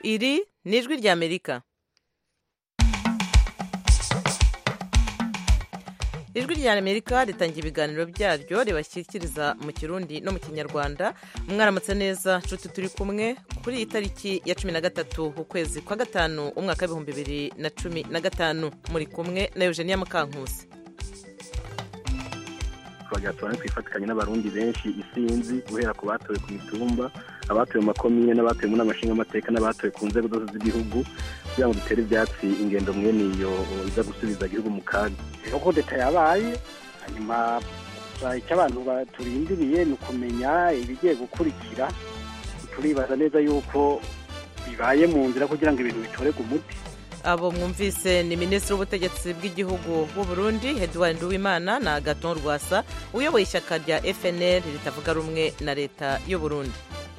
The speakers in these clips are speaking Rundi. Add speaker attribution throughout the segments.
Speaker 1: iri ni ijwi ry'amerika ijwi ry'amerika ritangira ibiganiro byaryo ribashyikiriza mu kirundi no mu kinyarwanda mwaramutse neza nshuti turi kumwe kuri iyi tariki ya cumi na gatatu ukwezi kwa gatanu umwaka w'ibihumbi bibiri na cumi na gatanu muri kumwe na eugenia mukankusi
Speaker 2: twagira tubane twifatikanye n'abarundi benshi isinzi guhera ku batowe ku mitumba abatowe mu makomine n'abatowe mu nama nshingamateka n'abatowe ku nzego zose z'igihugu kugira ngo dutere ibyatsi ingendo mwene iyo iza gusubiza igihugu mu kaga
Speaker 3: uko leta yabaye hanyuma icyo abantu turindiriye ni ukumenya ibigiye gukurikira turibaza neza yuko bibaye mu nzira kugira ngo ibintu bitorerwe umuti
Speaker 1: abo mwumvise ni minisitiri w'ubutegetsi bw'igihugu w'u Burundi Edouard Nduwimana na Agathon Rwasa uyoboye ishyaka rya FNL ritavuga rumwe na leta y'u Burundi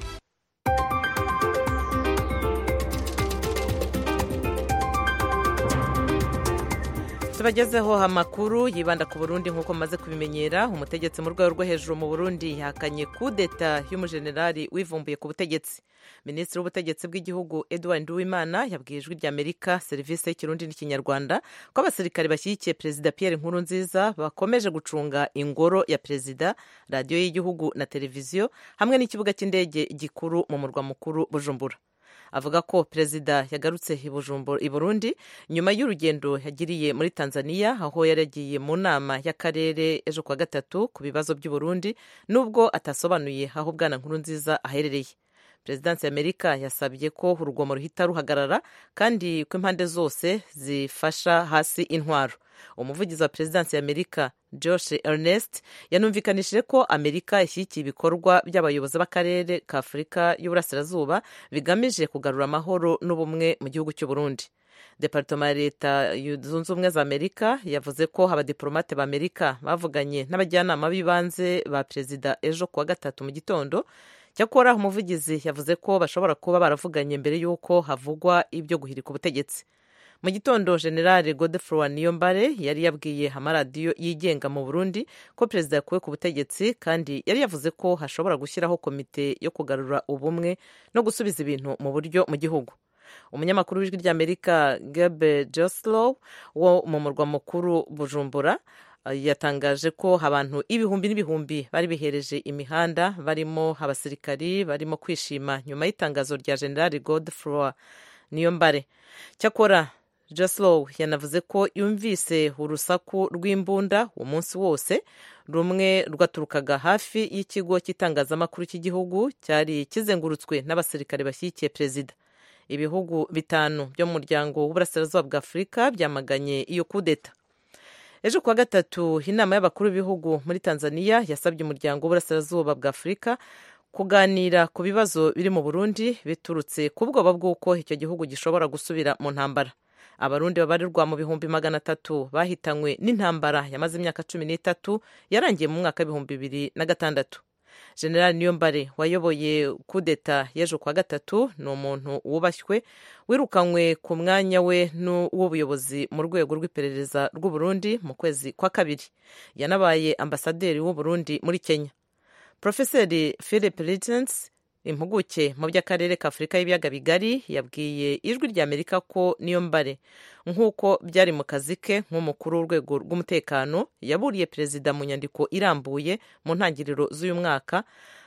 Speaker 1: tubagezeho amakuru yibanda ku burundi nk'uko mumaze kubimenyera umutegetsi mu rwego rwo hejuru mu burundi yahakanye kudeta y'umujenerali wivumbuye ku butegetsi minisitiri w'ubutegetsi bw'igihugu edouard nduwimana yabwiye ijwi ry'amerika serivisi y'ikirundi n'ikinyarwanda ko abasirikare bashyigikiye perezida pierre nkurunziza bakomeje gucunga ingoro ya perezida radiyo y'igihugu na televiziyo hamwe n'ikibuga cy'indege gikuru mu murwa mukuru bujumbura avuga ko perezida yagarutse i burundi nyuma y'urugendo yagiriye muri tanzania aho yari yagiye mu nama y'akarere ejo kuwa gatatu ku bibazo by'uburundi nubwo atasobanuye aho bwana nkuru nziza aherereye perezidansi y'amerika yasabye ko urugomo ruhita ruhagarara kandi ko impande zose zifasha hasi intwaro umuvugizi wa perezidansi y'amerika josh ernest yanumvikanishije ko amerika ishyigikiye ibikorwa by'abayobozi b'akarere ka afurika y'uburasirazuba bigamije kugarura amahoro n'ubumwe mu gihugu cy'u Burundi departoma ya leta zunze ubumwe za amerika yavuze ko abadiporomate b'amerika bavuganye n'abajyanama b'ibanze ba perezida ejo kuwa gatatu mu gitondo cyakora umuvugizi yavuze ko bashobora kuba baravuganye mbere y'uko havugwa ibyo guhirika ubutegetsi mu gitondo generale godefroy niyombare yari yabwiye amaradiyo yigenga mu burundi ko perezida yakuwe ku butegetsi kandi yari yavuze ko hashobora gushyiraho komite yo kugarura ubumwe no gusubiza ibintu mu buryo mu gihugu umunyamakuru w'ijwi ry'amerika gabe joslow wo mu murwa mukuru bujumbura yatangaje ko abantu ibihumbi n'ibihumbi bari bihereje imihanda barimo abasirikari barimo kwishima nyuma y'itangazo rya generale godefroy niyombare cyakora Jaslow yanavuze ko yumvise urusaku rw'imbunda umunsi wose rumwe rwaturukaga hafi y'ikigo cy'itangazamakuru cy'igihugu cyari kizengurutswe n'abasirikare bashyigikiye perezida ibihugu bitanu byo mu muryango w'uburasirazuba bwa afurika byamaganye iyo kudeta ejo kuwa gatatu inama y'abakuru b'ibihugu muri tanzania yasabye umuryango w'uburasirazuba bwa afurika kuganira ku bibazo biri mu burundi biturutse ku bwoba bw'uko icyo gihugu gishobora gusubira mu ntambara abarundi babarirwa mu bihumbi magana atatu bahitanywe n'intambara yamaze imyaka cumi n'itatu yarangiye mu mwaka w'ibihumbi bibiri na gatandatu general niyombare wayoboye kudeta y'ejo kwa gatatu ni umuntu wubashywe wirukanywe ku mwanya we w'ubuyobozi mu rwego rw'iperereza rw'uburundi mu kwezi kwa kabiri yanabaye ambasaderi w'uburundi muri kenya profeseri philip litens impuguke mu by'akarere ka afurika y'ibiyaga bigari yabwiye ijwi ry'amerika ko niyo mbare nk'uko byari mu kazi ke nk'umukuru w'urwego rw'umutekano yaburiye perezida mu nyandiko irambuye mu ntangiriro z'uyu mwaka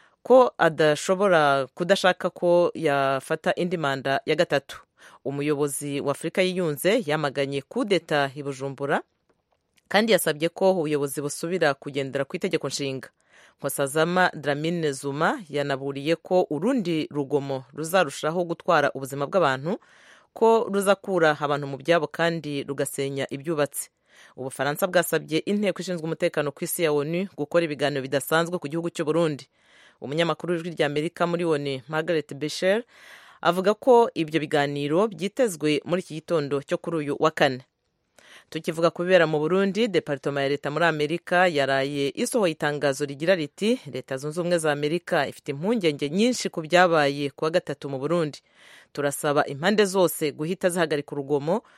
Speaker 1: ko adashobora kudashaka ko yafata indi manda ya gatatu umuyobozi wa afurika yiyunze yamaganye kudeta i bujumbura kandi yasabye ko ubuyobozi busubira kugendera ku itegeko nshinga nkosazama dramine zuma yanaburiye ko urundi rugomo ruzarushaho gutwara ubuzima bw'abantu ko ruzakura abantu mu byabo kandi rugasenya ibyubatse ubufaransa bwasabye inteko ishinzwe umutekano ku isi ya onu gukora ibiganiro bidasanzwe ku gihugu cy'u Burundi umunyamakuru w'ijwi ry'amerika muri onu margaret besher avuga ko ibyo biganiro byitezwe muri iki gitondo cyo kuri uyu wa kane tukivuga ku bibera mu burundi departoma ya leta muri amerika yaraye isohoye itangazo rigira riti leta zunze ubumwe za amerika ifite impungenge nyinshi ku byabaye kuwa gatatu mu burundi turasaba impande zose guhita zihagarika urugomo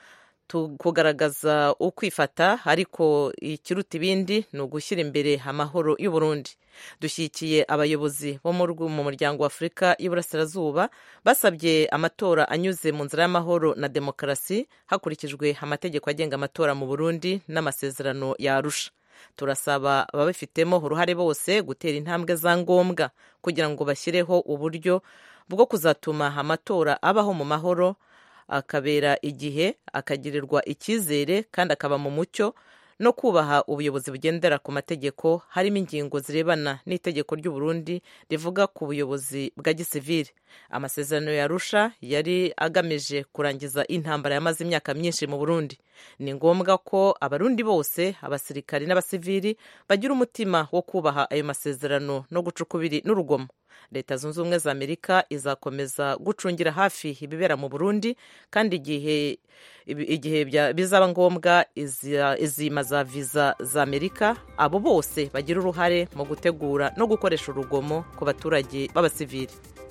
Speaker 1: kugaragaza ukwifata ariko ikiruta ibindi ni ugushyira imbere amahoro y'u Burundi dushyigikiye abayobozi bo mu muryango wa afurika y'iburasirazuba basabye amatora anyuze mu nzira y'amahoro na demokarasi hakurikijwe amategeko agenga amatora mu burundi n'amasezerano yarusha turasaba ababifitemo uruhare bose gutera intambwe za ngombwa kugira ngo bashyireho uburyo bwo kuzatuma amatora abaho mu mahoro akabera igihe akagirirwa icyizere kandi akaba mu mucyo no kubaha ubuyobozi bugendera ku mategeko harimo ingingo zirebana n'itegeko ry'u Burundi rivuga ku buyobozi bwa gisivili amasezerano yarusha yari agamije kurangiza intambara yamaze imyaka myinshi mu Burundi ni ngombwa ko abarundi bose abasirikari n'abasivili bagira umutima wo kubaha ayo masezerano no guca ukubiri n'urugomo leta zunze ubumwe za amerika izakomeza gucungira hafi ibibera mu burundi kandi igihe igihe bizaba ngombwa izima za viza za amerika abo bose bagira uruhare mu gutegura no gukoresha urugomo ku baturage b'abasivili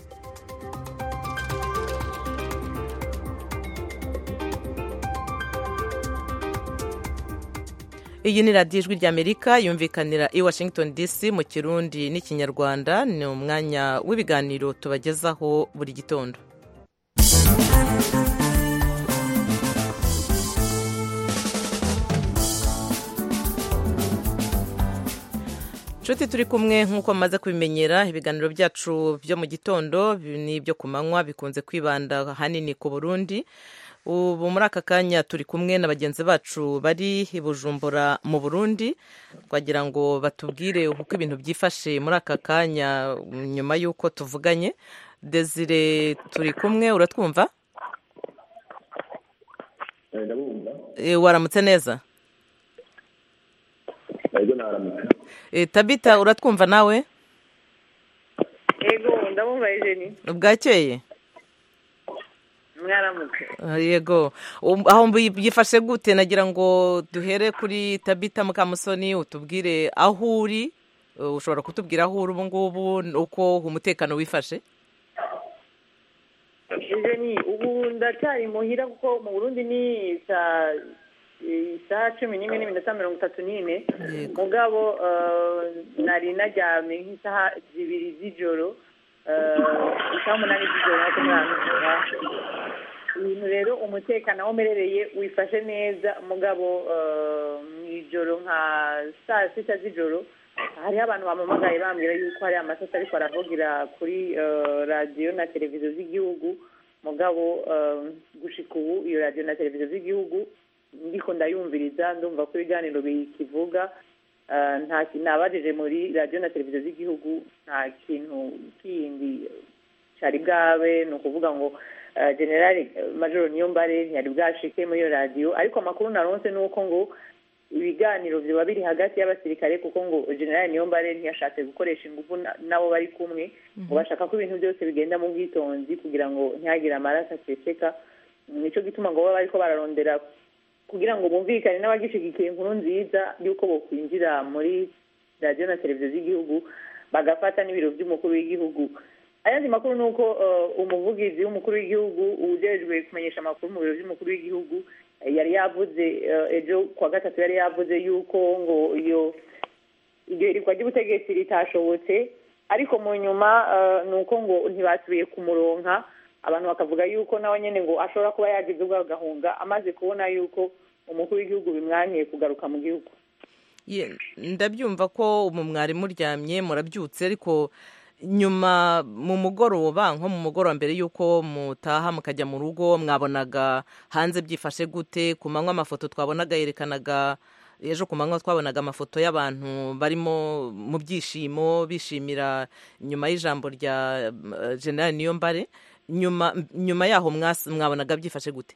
Speaker 1: iyi ni radiyo ijwi ry'amerika yumvikanira i washington dc mu kirundi n'ikinyarwanda ni umwanya w'ibiganiro tubagezaho buri gitondo nshuti turi kumwe nk'uko mumaze kubimenyera ibiganiro byacu byo mu gitondo n'ibyo ku manywa bikunze kwibanda ahanini ku burundi ubu muri aka kanya turi kumwe na bagenzi bacu bari i bujumbura mu burundi twagira ngo batubwire uko ibintu byifashe muri aka kanya nyuma y'uko tuvuganye desire turi kumwe uratwumva waramutse neza tabita uratwumva nawe
Speaker 4: yego ndabumva ejeni
Speaker 1: bwakeye
Speaker 4: mwaramutse
Speaker 1: yego aho byifashe gute nagira ngo duhere kuri tabita mukamusoni utubwire aho uri ushobora kutubwira aho uri ubu ngubu uko umutekano wifashe
Speaker 4: ejeni ubu ndacyari muhira kuko mu burundi ni isaha cumi n'imwe n'iminota mirongo itatu n'ine mugabo nari naryamye nk'isaha zibiri z'ijoro isaha umunani z'ijoro nkuko mwabivuga ibintu rero umutekano aho umerereye wifashe neza mugabo mu ijoro nka saa sita z'ijoro hariho abantu bamamagaye bambwira yuko hari amasasa ariko aravugira kuri radiyo na televiziyo z'igihugu mugabo gushika ubu iyo radiyo na televiziyo z'igihugu ndiko ndayumviriza ndumva ko ibiganiro bikivuga nta kintu nabajije muri radiyo na televiziyo z'igihugu nta kintu kindi cyari bwabe ni ukuvuga ngo generale majoro niyombare ntiyari bwashike muri iyo radiyo ariko amakuru naronse ni uko ngo ibiganiro biba biri hagati y'abasirikare kuko ngo generale niyombare ntiyashatse gukoresha ingufu nabo bari kumwe ngo bashaka ko ibintu byose bigenda mu bwitonzi kugira ngo ntihagire amaraso aseseka nicyo gituma ngo baba bariko bararondera kugira ngo bumvikane n'abagishigikiye inkuru nziza y'uko bokwinjira muri radiyo na televiziyo z'igihugu bagafata n'ibiro by'umukuru w'igihugu ayandi makuru ni uko umuvugizi w'umukuru w'igihugu ujejwe kumenyesha amakuru mu biro by'umukuru w'igihugu yari yavuze ejo kuwa gatatu yari yavuze yuko ngo iyo iryo hirikwa ry'ubutegetsi ritashobotse ariko mu nyuma ni uko ngo ntibasubiye kumuronka abantu bakavuga yuko nawe nyine ngo ashobora kuba yagize ubwo agahunga amaze kubona yuko umukuru w'igihugu bimwankiye kugaruka mu gihugu
Speaker 1: ndabyumva ko umu mwari muryamye murabyutse ariko nyuma mu mugoroba nko mu mugoroba mbere y'uko mutaha mukajya mu rugo mwabonaga hanze byifashe gute ku manywa amafoto twabonaga yerekanaga ejo ku manywa twabonaga amafoto y'abantu barimo mu byishimo bishimira nyuma y'ijambo rya generale niyombare nyuma nyuma yaho mwabonaga byifashe gute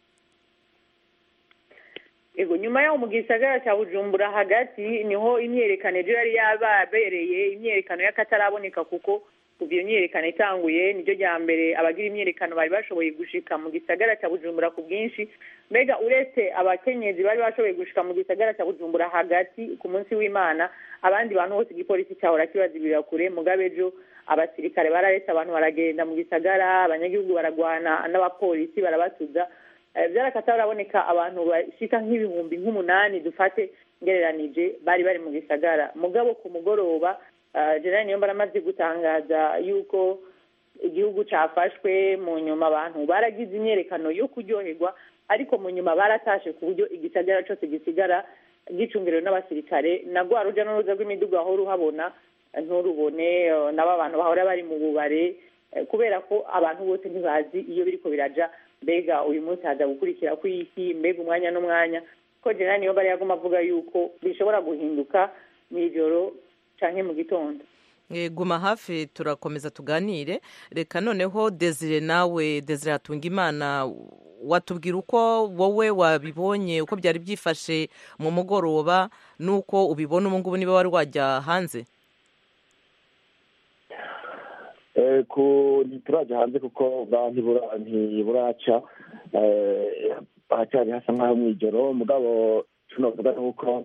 Speaker 4: ego nyuma yaho mu gisagara cya bujumbura hagati niho imyerekano ejo yari yababereye imyerekano y'akataraboneka kuko kuva iyo myerekano itanguye niryo rya mbere abagira imyerekano bari bashoboye gushika mu gisagara cya bujumbura ku bwinshi mbega uretse abakenyezi bari bashoboye gushika mu gisagara cya bujumbura hagati ku munsi w'imana abandi bantu bose igipolisi cyahora kibazibira kure mugabe ejo abasirikare bararetse abantu baragenda mu gisagara abanyagihugu baragwana n'abapolisi barabatuza byarakata baraboneka abantu bashika nk'ibihumbi nk'umunani dufate ngereranije bari bari mu gisagara mugabo ku mugoroba generali niyo baramaze gutangaza yuko igihugu cyafashwe mu nyuma abantu baragize imyerekano yo kuryoherwa ariko mu nyuma baratashe ku buryo igisagara cyose gisigara gicungerewe n'abasirikare na rwa rujya n'uruza rw'imiduga wahora uhabona nturubone nabo abantu bahora bari mu bubare kubera ko abantu bose ntibazi iyo biriko biraja mbega uyu munsi haza gukurikira kw'iki mbega umwanya n'umwanya ko generali niyo bari yaguma avuga yuko bishobora guhinduka mu ijoro canke mu gitondo
Speaker 1: guma hafi turakomeza tuganire reka noneho desire nawe desire hatunga imana watubwira uko wowe wabibonye uko byari byifashe mu mugoroba n'uko ubibona ubu ngubu niba wari wajya hanze
Speaker 5: turajya hanze kuko ntiburaca haracyari hasa nk'aho mu ijoro mugabo tunavuga nuko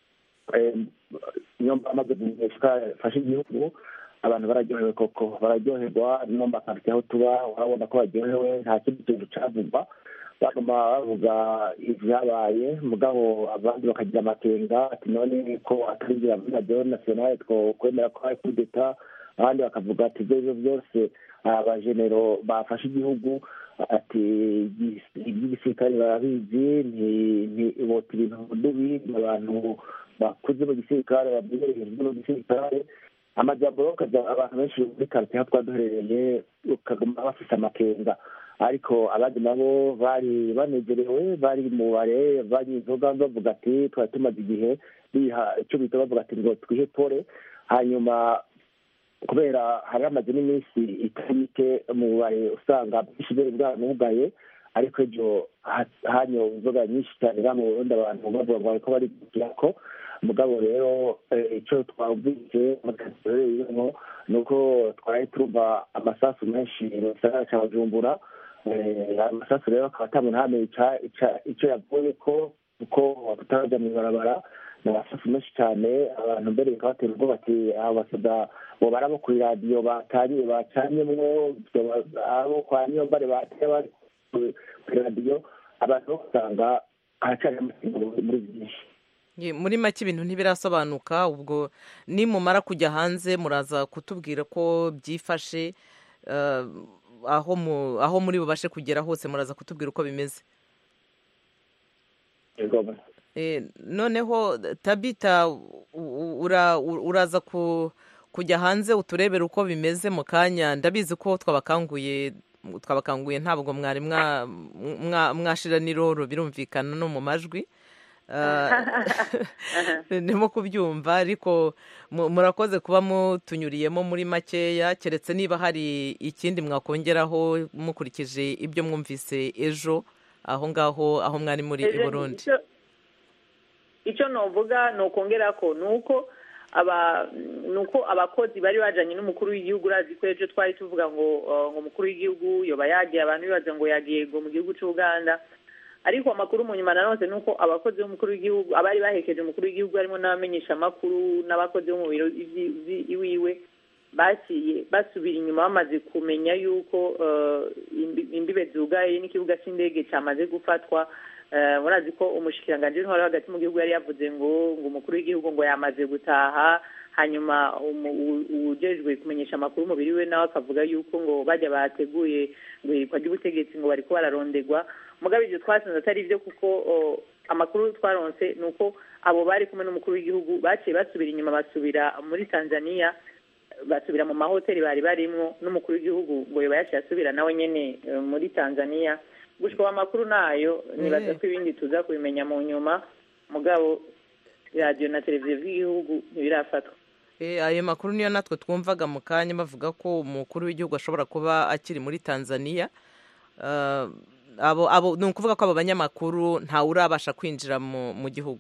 Speaker 5: niyo amaze fashe igihugu abantu bararyohewe koko bararyoherwa no makarite aho tuba urabona ko baryohewe nta kindi kintu cyavugwa baguma bavuga ibyabaye mugabo abandi bakagira amakenga ati none ko atarinjira muri radiyo nasiyonale twokwemera ko ari kudeta abandi bakavuga ati ibyo byose abajenero bafashe igihugu ati iby'igisirikare barabizi ntibota ibintu mudubi abantu bakuze mu gisirikare babwiye mu gisirikare amajyambere ukajya abantu benshi muri karitsiye aho twaduherereye ukaguma bafite amakenga ariko abandi nabo bari banezerewe bari mu bare bari inzoga bavuga ati twari tumaze igihe biha icyo bita bavuga ati ngo twihe pole hanyuma kubera hari hamaze n'iminsi itari mike mu bubare usanga bwinshi bwari bwanugaye ariko ejo hanyowe inzoga nyinshi cyane mu burundi abantu bavuga ngo bariko barigukira ko mugabo rero icyo twabwise duherereyemo ni uko twari turumva amasasu menshi mu gisagara cya bujumbura amasasu rero akaba atamuntu ntamenye icyo yavuye ko kuko tutarajya mu ibarabara ni amasasu menshi cyane abantu mbere bikabatera ubwoba ati abo basoda bo barabo kuri radiyo batanye bacanyemwo abo kwa niyo mbare bateye bari kuri radiyo abantu bo usanga haracyari amakenga muri byinshi
Speaker 1: muri make ibintu ntibirasobanuka ubwo nimumara kujya hanze muraza kutubwira ko byifashe aho muri bubashe kugera hose muraza kutubwira uko bimeze noneho tabita uraza kujya hanze uturebere uko bimeze mu kanya ndabizi ko twabakanguye twabakanguye ntabwo mwari mwashira n'iroro birumvikana no mu majwi ndimo kubyumva ariko murakoze kuba mutunyuriyemo muri makeya keretse niba hari ikindi mwakongeraho mukurikije ibyo mwumvise ejo aho ngaho aho mwari muri i burundi
Speaker 4: icyo navuga ni ukongera ko ni uko ni uko abakozi bari bajyanye n'umukuru w'igihugu urazi ko ejo twari tuvuga ngo ngo umukuru w'igihugu yoba yagiye abantu bibaza ngo yagiye ngo mu gihugu cy'uganda ariko amakuru mu nyuma nanone ni uko abakozi b'umukuru w'igihugu abari bahekeje umukuru w'igihugu harimo n'abamenyesha amakuru n'abakozi bo mu biro iwiwe baciye basubira inyuma bamaze kumenya yuko imbibe zugaye n'ikibuga cy'indege cyamaze gufatwa murazi ko umushikiranganji w'intwaro hagati mu gihugu yari yavuze ngo ngo umukuru w'igihugu ngo yamaze gutaha hanyuma ujejwe kumenyesha amakuru umubiri we nawe akavuga yuko ngo bajya bateguye ngo irikwa ry'ubutegetsi ngo bariko bararondegwa mugabo ibyo twasanze atari byo kuko amakuru twaronse ni uko abo bari kumwe n'umukuru w'igihugu baciye basubira inyuma basubira muri tanzania basubira mu mahoteli bari barimwo n'umukuru w'igihugu ngo yoba yaciye asubira nawe nyene muri tanzania gushwa amakuru nayo nibaza ko ibindi tuza kubimenya mu nyuma mugabo radiyo na televiziyo by'igihugu ntibirafatwa
Speaker 1: ayo makuru niyo natwe twumvaga mu kanya bavuga ko umukuru w'igihugu ashobora kuba akiri muri tanzania ni ukuvuga ko abo banyamakuru ntawe urabasha kwinjira mu gihugu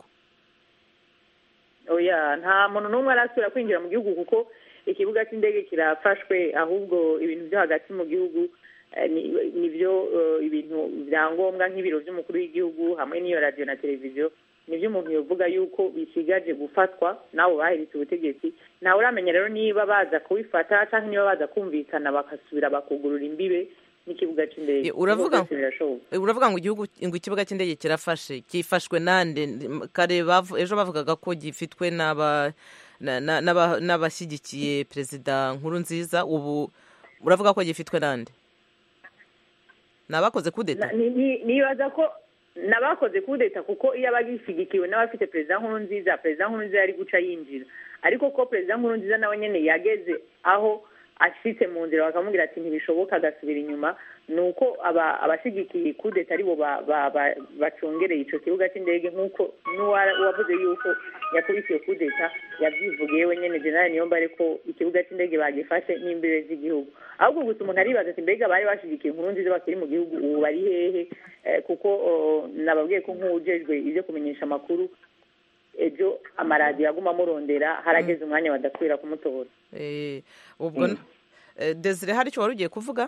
Speaker 4: oya nta muntu n'umwe arasubira kwinjira mu gihugu kuko ikibuga cy'indege kirafashwe ahubwo ibintu byo hagati mu gihugu nibyo ibintu bya ngombwa nk'ibiro by'umukuru w'igihugu hamwe n'iyo radiyo na televiziyo nibyo umuntu yavuga yuko bisigaje gufatwa nabo bahiritse ubutegetsi ntawe uramenya rero niba baza kubifata cyangwa niba baza kumvikana bagasubira bakugurura imbibe n'ikibuga cy'indege
Speaker 1: uravuga
Speaker 4: Ibyo byose birashoboka
Speaker 1: uravuga ngo igihugu ngo ikibuga cy'indege kirafashe cyifashwe nande kare bavu- ejo bavugaga ko gifitwe n'aba na- na- n'aba- n'abashyigikiye perezida nkuru nziza ubu uravuga ko gifitwe nande ni abakoze kudeta
Speaker 4: Na- ni- ni- nibaza ko n'abakoze kudeta kuko iyo aba gishyigikiwe n'abafite perezida nkuru nziza perezida nkuru nziza yari guca yinjira ariko ko perezida nkuru nziza nawe nyine yageze aho ashitse mu nzira bakamubwira ati ntibishoboka agasubira inyuma ni uko aba- abashyigikiye kudeta aribo ba- ba- ba- bacungereye icyo kibuga cy'indege nk'uko n'uwa- uwavuze yuko yakubitiye kudeta yabyivugiye we nyine generali niyombare ko ikibuga cy'indege bagifashe n'imbere z'igihugu ahubwo gusa umuntu aribaza ati mbega bari bashyigikiye inkuru nziza bakiri mu gihugu ubu bari hehe Eh, kuko oh, nababwiye ko nk'uwujejwe ibyo kumenyesha amakuru ejo amaradiyo aguma amurondera harageze umwanya badasubira kumutora
Speaker 1: Eh, ubwo eh, desire hari icyo wari ugiye kuvuga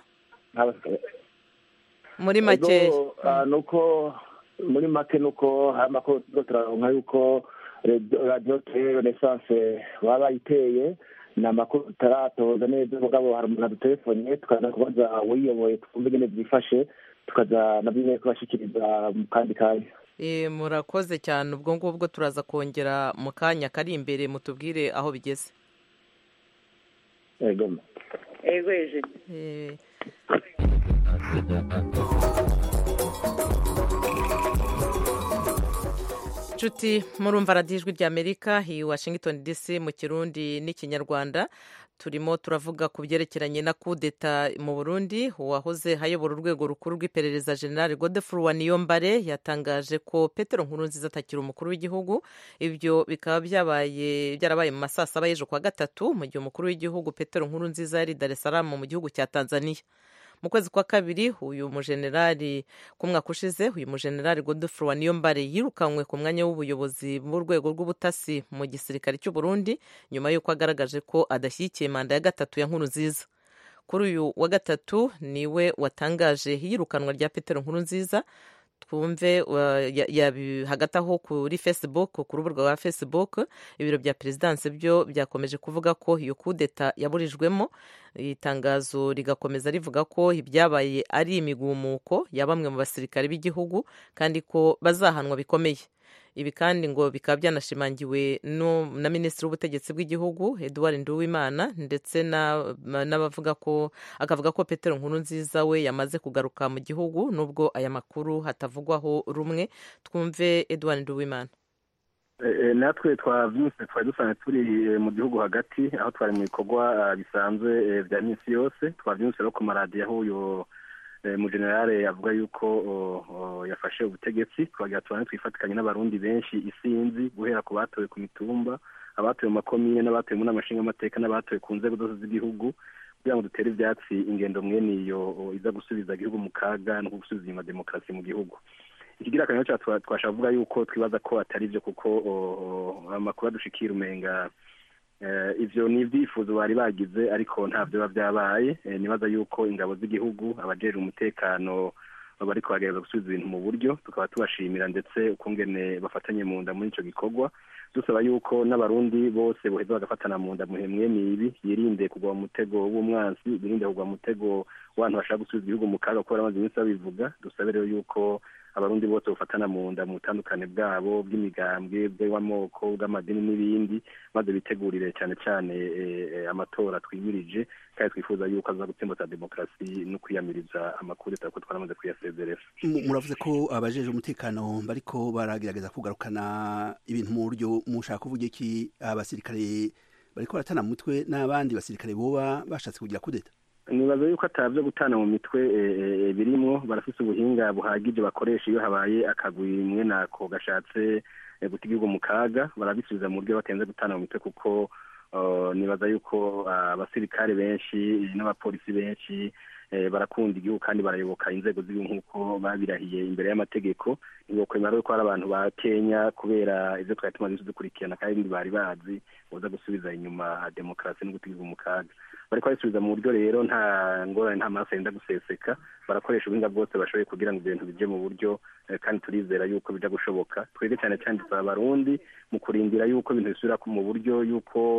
Speaker 1: muri make
Speaker 5: Ego, ah, nuko muri make nuko hari amakuru turiko turaronka yuko radio- radiyo tele renaissance baba bayiteye ni amakuru tutaratoza neza mugabo hari umuntu adutelefone tukaza kubaza uwiyoboye twumve ingene byifashe tukaza nabyo nyene kubashikiriza mu kandi kanya
Speaker 1: Eh, murakoze cyane ubwo ngubwo turaza kongera mu kanya kari imbere mutubwire aho bigeze
Speaker 5: ego
Speaker 4: ego hejuru
Speaker 1: Eh, nshuti murumva radiyo ijwi ry'amerika i washington dc mu kirundi n'ikinyarwanda turimo turavuga ku byerekeranye na kudeta mu burundi uwahoze hayobora urwego rukuru rw'iperereza general godefroid waniyombare yatangaje ko petero nkurunziza atakiri umukuru w'igihugu ibyo bikaba byabaye byarabaye mu masaa saba y'ejo kwa gatatu mu gihe umukuru w'igihugu petero nkurunziza yari i dar es salaam mu gihugu cya tanzania mu kwezi kwa kabiri uyu mujenerali ku mwaka ushize uyu mujenerali godefroid waniyombare yirukanywe ku mwanya w'ubuyobozi bw'urwego rw'ubutasi mu gisirikare cy'u Burundi nyuma y'uko agaragaje ko adashyigikiye manda ya gatatu ya nkuru nziza kuri uyu wa gatatu niwe watangaje iyirukanwa rya petero nkuru nziza twumve uh, ya- yabi- hagati aho kuri facebook ku rubuga rwa facebook ibiro bya perezidansi byo byakomeje kuvuga ko iyo kudeta yaburijwemo itangazo rigakomeza rivuga ko ibyabaye ari imigumuko ya bamwe mu basirikare b'igihugu kandi ko bazahanwa bikomeye ibi kandi ngo bikaba byanashimangiwe no- na minisitiri w'ubutegetsi bw'igihugu eduard nduwimana ndetse na- n'abavuga ko akavuga ko petero nkuru nziza we yamaze kugaruka mu gihugu nubwo aya makuru hatavugwaho rumwe twumve eduard nduwimana
Speaker 2: Eh, eh, natwe twavyutse twari dusanzwe turi eh, mu gihugu hagati aho twari mu bikorwa ah, bisanzwe eh, vya minsi yose twavyutse rero ku maradiyo aho uyo eh, mujenerale avuga yuko oh, oh, yafashe ubutegetsi twagira tubane twifatikanye n'abarundi benshi isinzi guhera ku batowe ku mitumba abatowe mu makomine n'abatowe mu nama nshingamateka n'abatowe ku nzego zose z'igihugu kugira ngo dutere ivyatsi ingendo mwene iyo oh, iza gusubiza igihugu mu kaga no gusubiza inyuma demokarasi mu gihugu ikigira akamaro cyacu twa- twashaka kuvuga yuko twibaza ko atari byo kuko o, o, amakuru adushikira umenga eh, ivyo ni ibyifuzo bari bagize ariko ntabyo biba byabaye Eh, nibaza yuko ingabo z'igihugu abajejwe umutekano bariko bagerageza gusubiza ibintu mu buryo tukaba tubashimira ndetse ukungene bafatanye mu nda muri ico gikorwa dusaba yuko n'abarundi bose boheza bagafatana mu nda muhe mwene ibi yirinde kugwa mu mutego w'umwansi birinde kugwa mu mutego w'abantu bashaka gusubiza igihugu mu kaga kuko baramaze iminsi babivuga dusabe rero yuko abarundi bose bafatana mu nda mu butandukane bwabo bw'imigambwe bw'amoko bw'amadini n'ibindi maze bitegurire cyane cyane eh, eh, amatora twimirije kandi twifuza yuko aza gutsimbata demokarasi no kwiyamiriza amakudeta kuko twaramaze kuyasezerera
Speaker 6: Mu- muravuze ko abajeje umutekano bariko baragerageza kugarukana ibintu mu buryo mushaka kuvuga iki abasirikare bariko baratana mu mutwe n'abandi basirikare boba bashatse kugira kudeta
Speaker 2: nibaza yuko atabyo gutana mu mitwe eh, eh, birimwo barafise ubuhinga buhagije bakoresha iyo habaye akagwi mwe nako gashatse eh, guta igihugu mu kaga barabisubiza mu buryo batenze gutana mu mitwe kuko uh, nibaza yuko ah, abasirikare benshi n'abapolisi benshi eh, barakunda igihugu kandi barayoboka inzego z'igihugu nk'uko babirahiye imbere y'amategeko ntibokwemera rero ko hari abantu ba kenya kubera ivyo twari tumaze dukurikirana kandi bari bazi boza gusubiza inyuma demokarasi no guta igihugu mu kaga bariko babisubiza mu buryo rero nta ngorane nta maraso yenda guseseka barakoresha ubuhinga bwose bashoboye kugira ngo ibintu bije mu buryo eh, kandi turizera yuko bija gushoboka twebwe cyane cyane dusaba abarundi mu kurindira yuko ibintu bisubira mu buryo yuko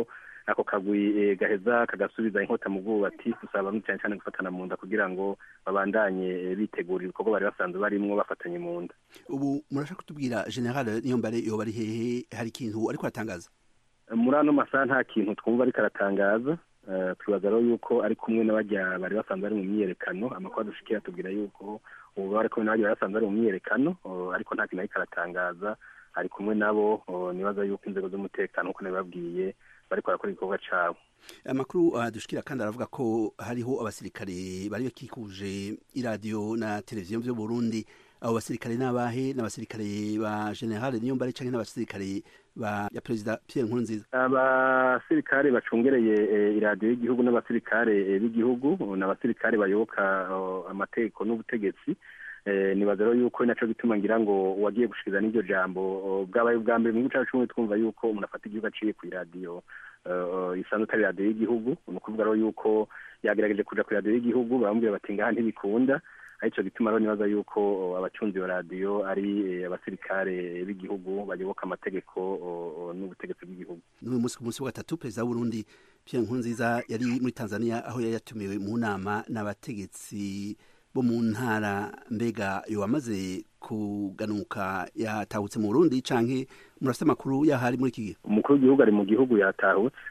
Speaker 2: ako kagwi gaheza kagasubiza inkota mu bwubatsi dusaba cyane cyane gufatana mu nda kugira ngo babandanye bitegura ibikorwa bari basanzwe barimwo bafatanye mu nda
Speaker 6: ubu murashaka kutubwira general niyo mbare yoba ari hehe hari ikintu ariko aratangaza
Speaker 2: muri ano masaha nta kintu twumva ariko aratangaza twibaza rero yuko ari kumwe n'abajya bari basanzwe bari mu myiyerekano amakuru adushikiye atubwira yuko ubu bari kumwe n'abajya bari basanzwe bari mu myiyerekano ariko nta kintu ariko aratangaza ari kumwe nabo nibaza yuko inzego z'umutekano nk'uko nabibabwiye bariko barakora igikorwa cabo
Speaker 6: amakuru adushikira kandi aravuga ko hariho abasirikare bari bakikuje iradiyo na televiziyo vyo Burundi abo basirikare n'abahe n'abasirikare ba general niyombare canke n'abasirikare ba ya perezida Pierre Nkurunziza
Speaker 2: abasirikare bacungereye iradiyo y'igihugu n'abasirikare b'igihugu n'abasirikare bayoboka amategeko n'ubutegetsi nibaza rero yuko naco gituma ngira ngo uwagiye gushikiriza n'iryo jambo bwabaye ubwa mbere mu gihugu cacu twumva yuko umuntu afata igihugu aciye kw'iradiyo isanzwe atari radiyo y'igihugu ni ukuvuga rero yuko yagerageje kuja ku radiyo y'igihugu baramubwira bati ngaha ntibikunda arico gituma rero nibaza yuko abacunzi iyo radiyo ari abasirikare b'igihugu bayoboka amategeko n'ubutegetsi bw'igihugu
Speaker 6: n'uyu munsi ku munsi wa gatatu perezida w'uburundi pierre nkurunziza yari muri tanzania aho yari yatumiwe mu nama n'abategetsi bo mu ntara mbega yo wamaze kuganuka yatahutse mu burundi canke murafite amakuru yahari muri iki gihe
Speaker 2: umukuru w'igihugu ari mu gihugu yatahutse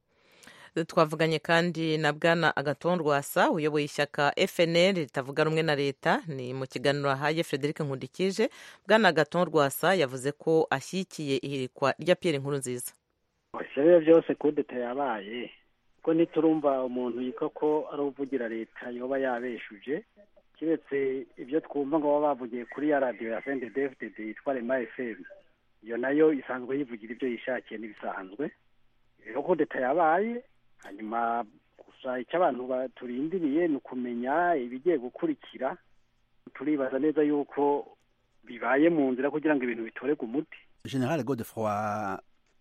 Speaker 1: twavuganye kandi na bwana agaton rwasa uyoboye ishyaka fnl ritavuga rumwe na leta ni mu kiganiro ahaye frederic nkundikije bwana agaton rwasa yavuze ko ashyigikiye ihirikwa rya pierre nkuru nziza
Speaker 3: ibyo byose kudeta yabaye ko ntiturumva umuntu yitwa ko ari uvugira leta yoba yabeshuje keretse ibyo twumva ngo baba bavugiye kuri ya radiyo ya sende devide yitwa rema efemu iyo nayo isanzwe yivugira ibyo yishakiye n'ibisanzwe rero kudeta yabaye hanyuma gusa icyo abantu turindiriye ni ukumenya ibigiye gukurikira turibaza neza yuko bibaye mu nzira kugira ngo ibintu bitorerwe umuti
Speaker 6: general godefroy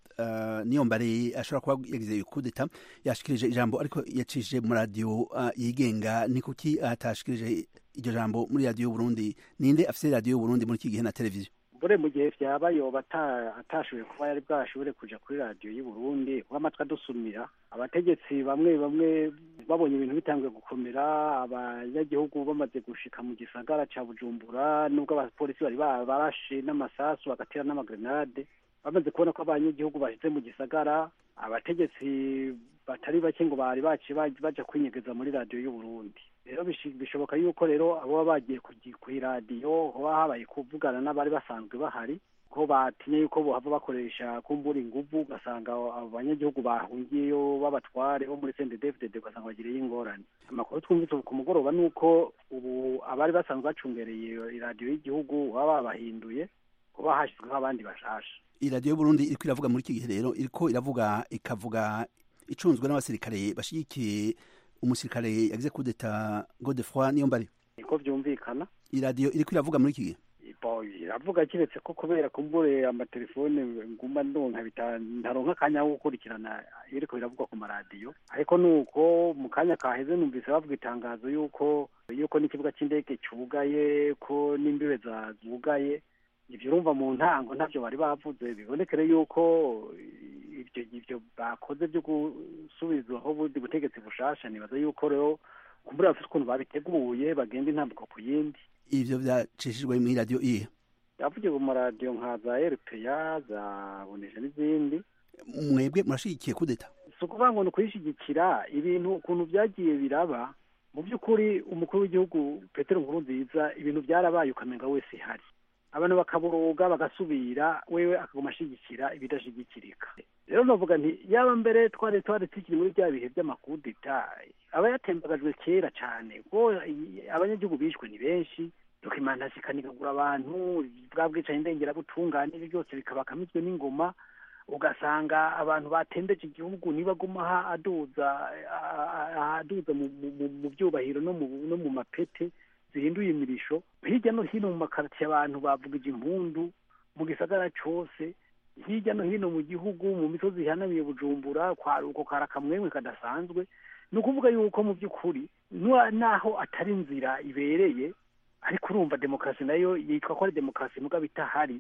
Speaker 6: niyo mbare ashobora kuba yagize kudeta yashikirije ijambo ariko yacishije mu radiyo yigenga ni kuki atashikirije iryo jambo muri radiyo y'uburundi ninde afite radiyo y'uburundi muri iki gihe na televiziyo
Speaker 3: bure mu gihe byaba yoba atashoboye kuba yari bwashobore kuja kuri radiyo y'u Burundi kuko amatwi adusumira abategetsi bamwe bamwe babonye ibintu bitanguye gukomera abanyagihugu bamaze gushika mu gisagara ca bujumbura nubwo abapolisi bari barashe n'amasasu bagatera n'amagrenade bamaze kubona ko abanyagihugu bashize mu gisagara abategetsi batari bake ngo bari baci baja kwinyegeza muri radiyo y'u Burundi rero bishoboka yuko rero abo baba bagiye ku iradiyo hoba habaye kuvugana n'abari basanzwe bahari ko batinye yuko bohava bakoresha kumbura inguvu ugasanga abo banyagihugu bahungiyeyo b'abatware bo muri sende devide ugasanga bagiriye ingorane amakuru twumvise ku mugoroba ni uko ubu abari basanzwe bacungereye iradiyo y'igihugu baba babahinduye kuba hashyizweho abandi bashasha
Speaker 6: iradiyo y'uburundi iriko iravuga muri iki gihe rero iriko iravuga ikavuga icunzwe n'abasirikare bashigikiye umusirikare yagize kudeta godefroy niyo mbari
Speaker 3: niko vyumvikana
Speaker 6: iradiyo iriko iravuga muri iki gihe
Speaker 3: iravuga kiretse ko kubera kumbure amatelefone nguma ndonka ntaronka akanya ko gukurikirana iriko biravugwa ku maradiyo ariko nuko mu kanya kaheze numvise bavuga itangazo yuko yuko n'ikibuga c'indege cugaye ko n'imbibe zugaye ivyo urumva mu ntango ntavyo bari bavuze bibonekere yuko ivyo ivyo bakoze vyo gusubizwaho ubundi butegetsi bushasha nibaza yuko rero kumbura bafite ukuntu babiteguye bagenda intambuko ku yindi
Speaker 6: ivyo vyacishijwe muri radiyo iye
Speaker 3: yavugiye mu maradiyo nka za rpa za bonesha n'izindi
Speaker 6: mwebwe murashigikiye kudeta
Speaker 3: si ukuvuga ngo ni ukuyishigikira ibintu ukuntu vyagiye biraba mu by'ukuri umukuru w'igihugu petero nkuru nziza ibintu byarabaye ukamenga wese ihari abantu bakaburuga bagasubira wewe akaguma ashigikira ibidashigikirika rero navuga nti yaba mbere twari twari tukiri muri bya bihe by'amakudeta aba yatembagajwe kera cyane kuko abanyagihugu bishwe ni benshi dokimantasi ikanigagura abantu bwa bwicanyi ndengerabutungane ibi byose bikaba akamizwe n'ingoma ugasanga abantu batembeje igihugu nibaguma aduza aduza mu byubahiro no mu mapete zihinduye imirisho hirya no hino mu makaritiye abantu bavugije impundu mu gisagara cose hirya no hino mu gihugu mu misozi ihanamiye bujumbura kwaruko kari akamwemwe kadasanzwe ni ukuvuga yuko mu by'ukuri naho atari inzira ibereye ariko urumva demokarasi nayo yitwa ko ari demokarasi mugabo itahari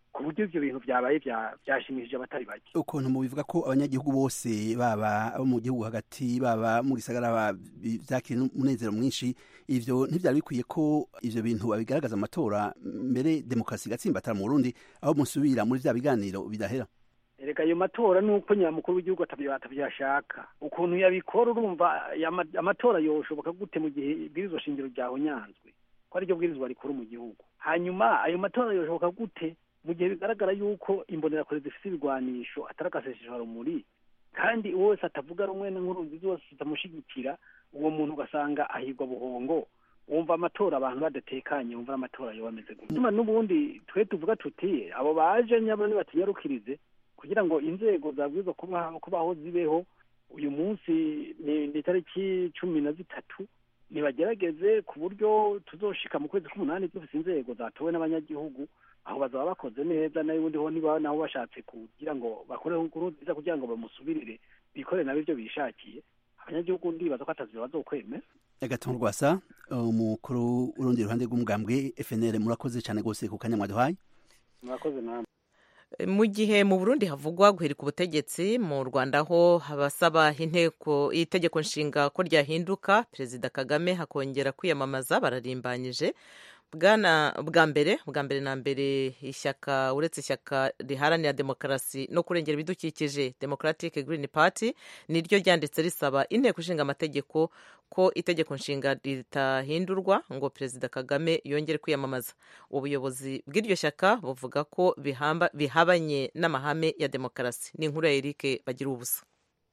Speaker 3: ku buryo ibyo bintu byabaye byashimishije abatari bake
Speaker 6: ukuntu mubivuga ko abanyagihugu bose baba abo mu gihugu hagati baba mu gisagara byakira umunezero mwinshi ivyo ntivyari bikwiye ko ivyo bintu babigaragaza amatora mbere demokarasi igatsimbatara mu burundi aho musubira muri vya biganiro bidahera
Speaker 3: erega ayo matora ni uko nyamukuru w'igihugu atabyashaka ukuntu yabikora urumva amatora yoshoboka gute mu gihe ibwirizwa shingiro ryahonyanzwe ko ariryo bwirizwa rikuru mu gihugu hanyuma ayo matora yoshoboka gute mu gihe bigaragara yuko imbonerakure zifite ibigwanisho atari agaseseshwarumuri kandi uwo wese atavuga rumwe n'inkuru zose zitamushyigikira uwo muntu ugasanga ahigwa buhongo wumva amatora abantu badatekanye wumva amatora yo bameze gutuma n'ubundi twe tuvuga tuti abo baje nyabo nibatunyarukirize kugira ngo inzego zabwirizwa kubaho zibeho uyu munsi ni itariki cumi na zitatu nibagerageze ku buryo tuzoshika mu kwezi k'umunani dufite inzego zatowe n'abanyagihugu aho bazaba bakoze neza nayo ubundi ho niba nabo bashatse kugira ngo bakore inkuru nziza kugira ngo bamusubirire bikore nabo ibyo bishakiye abanyagihugu ndibaza ko atazi bazokwemera
Speaker 6: agatuntu rwasa umukuru urundi ruhande rw'umugambwe FNL murakoze cyane rwose ku kanya mwaduhaye
Speaker 3: murakoze namwe
Speaker 1: mu gihe mu burundi havugwa guhirika ubutegetsi mu rwanda ho abasaba inteko itegeko nshinga ko ryahinduka perezida kagame hakongera kwiyamamaza bararimbanyije bwana bwa mbere bwa mbere na mbere ishyaka uretse ishyaka riharanira demokarasi no kurengera ibidukikije democratic green party niryo ryanditse risaba inteko ishinga amategeko ko itegeko nshinga ritahindurwa ngo perezida kagame yongere kwiyamamaza ubuyobozi bw'iryo shyaka buvuga ko bihabanye n'amahame ya demokarasi ni inkuru ya eric bagira ubusa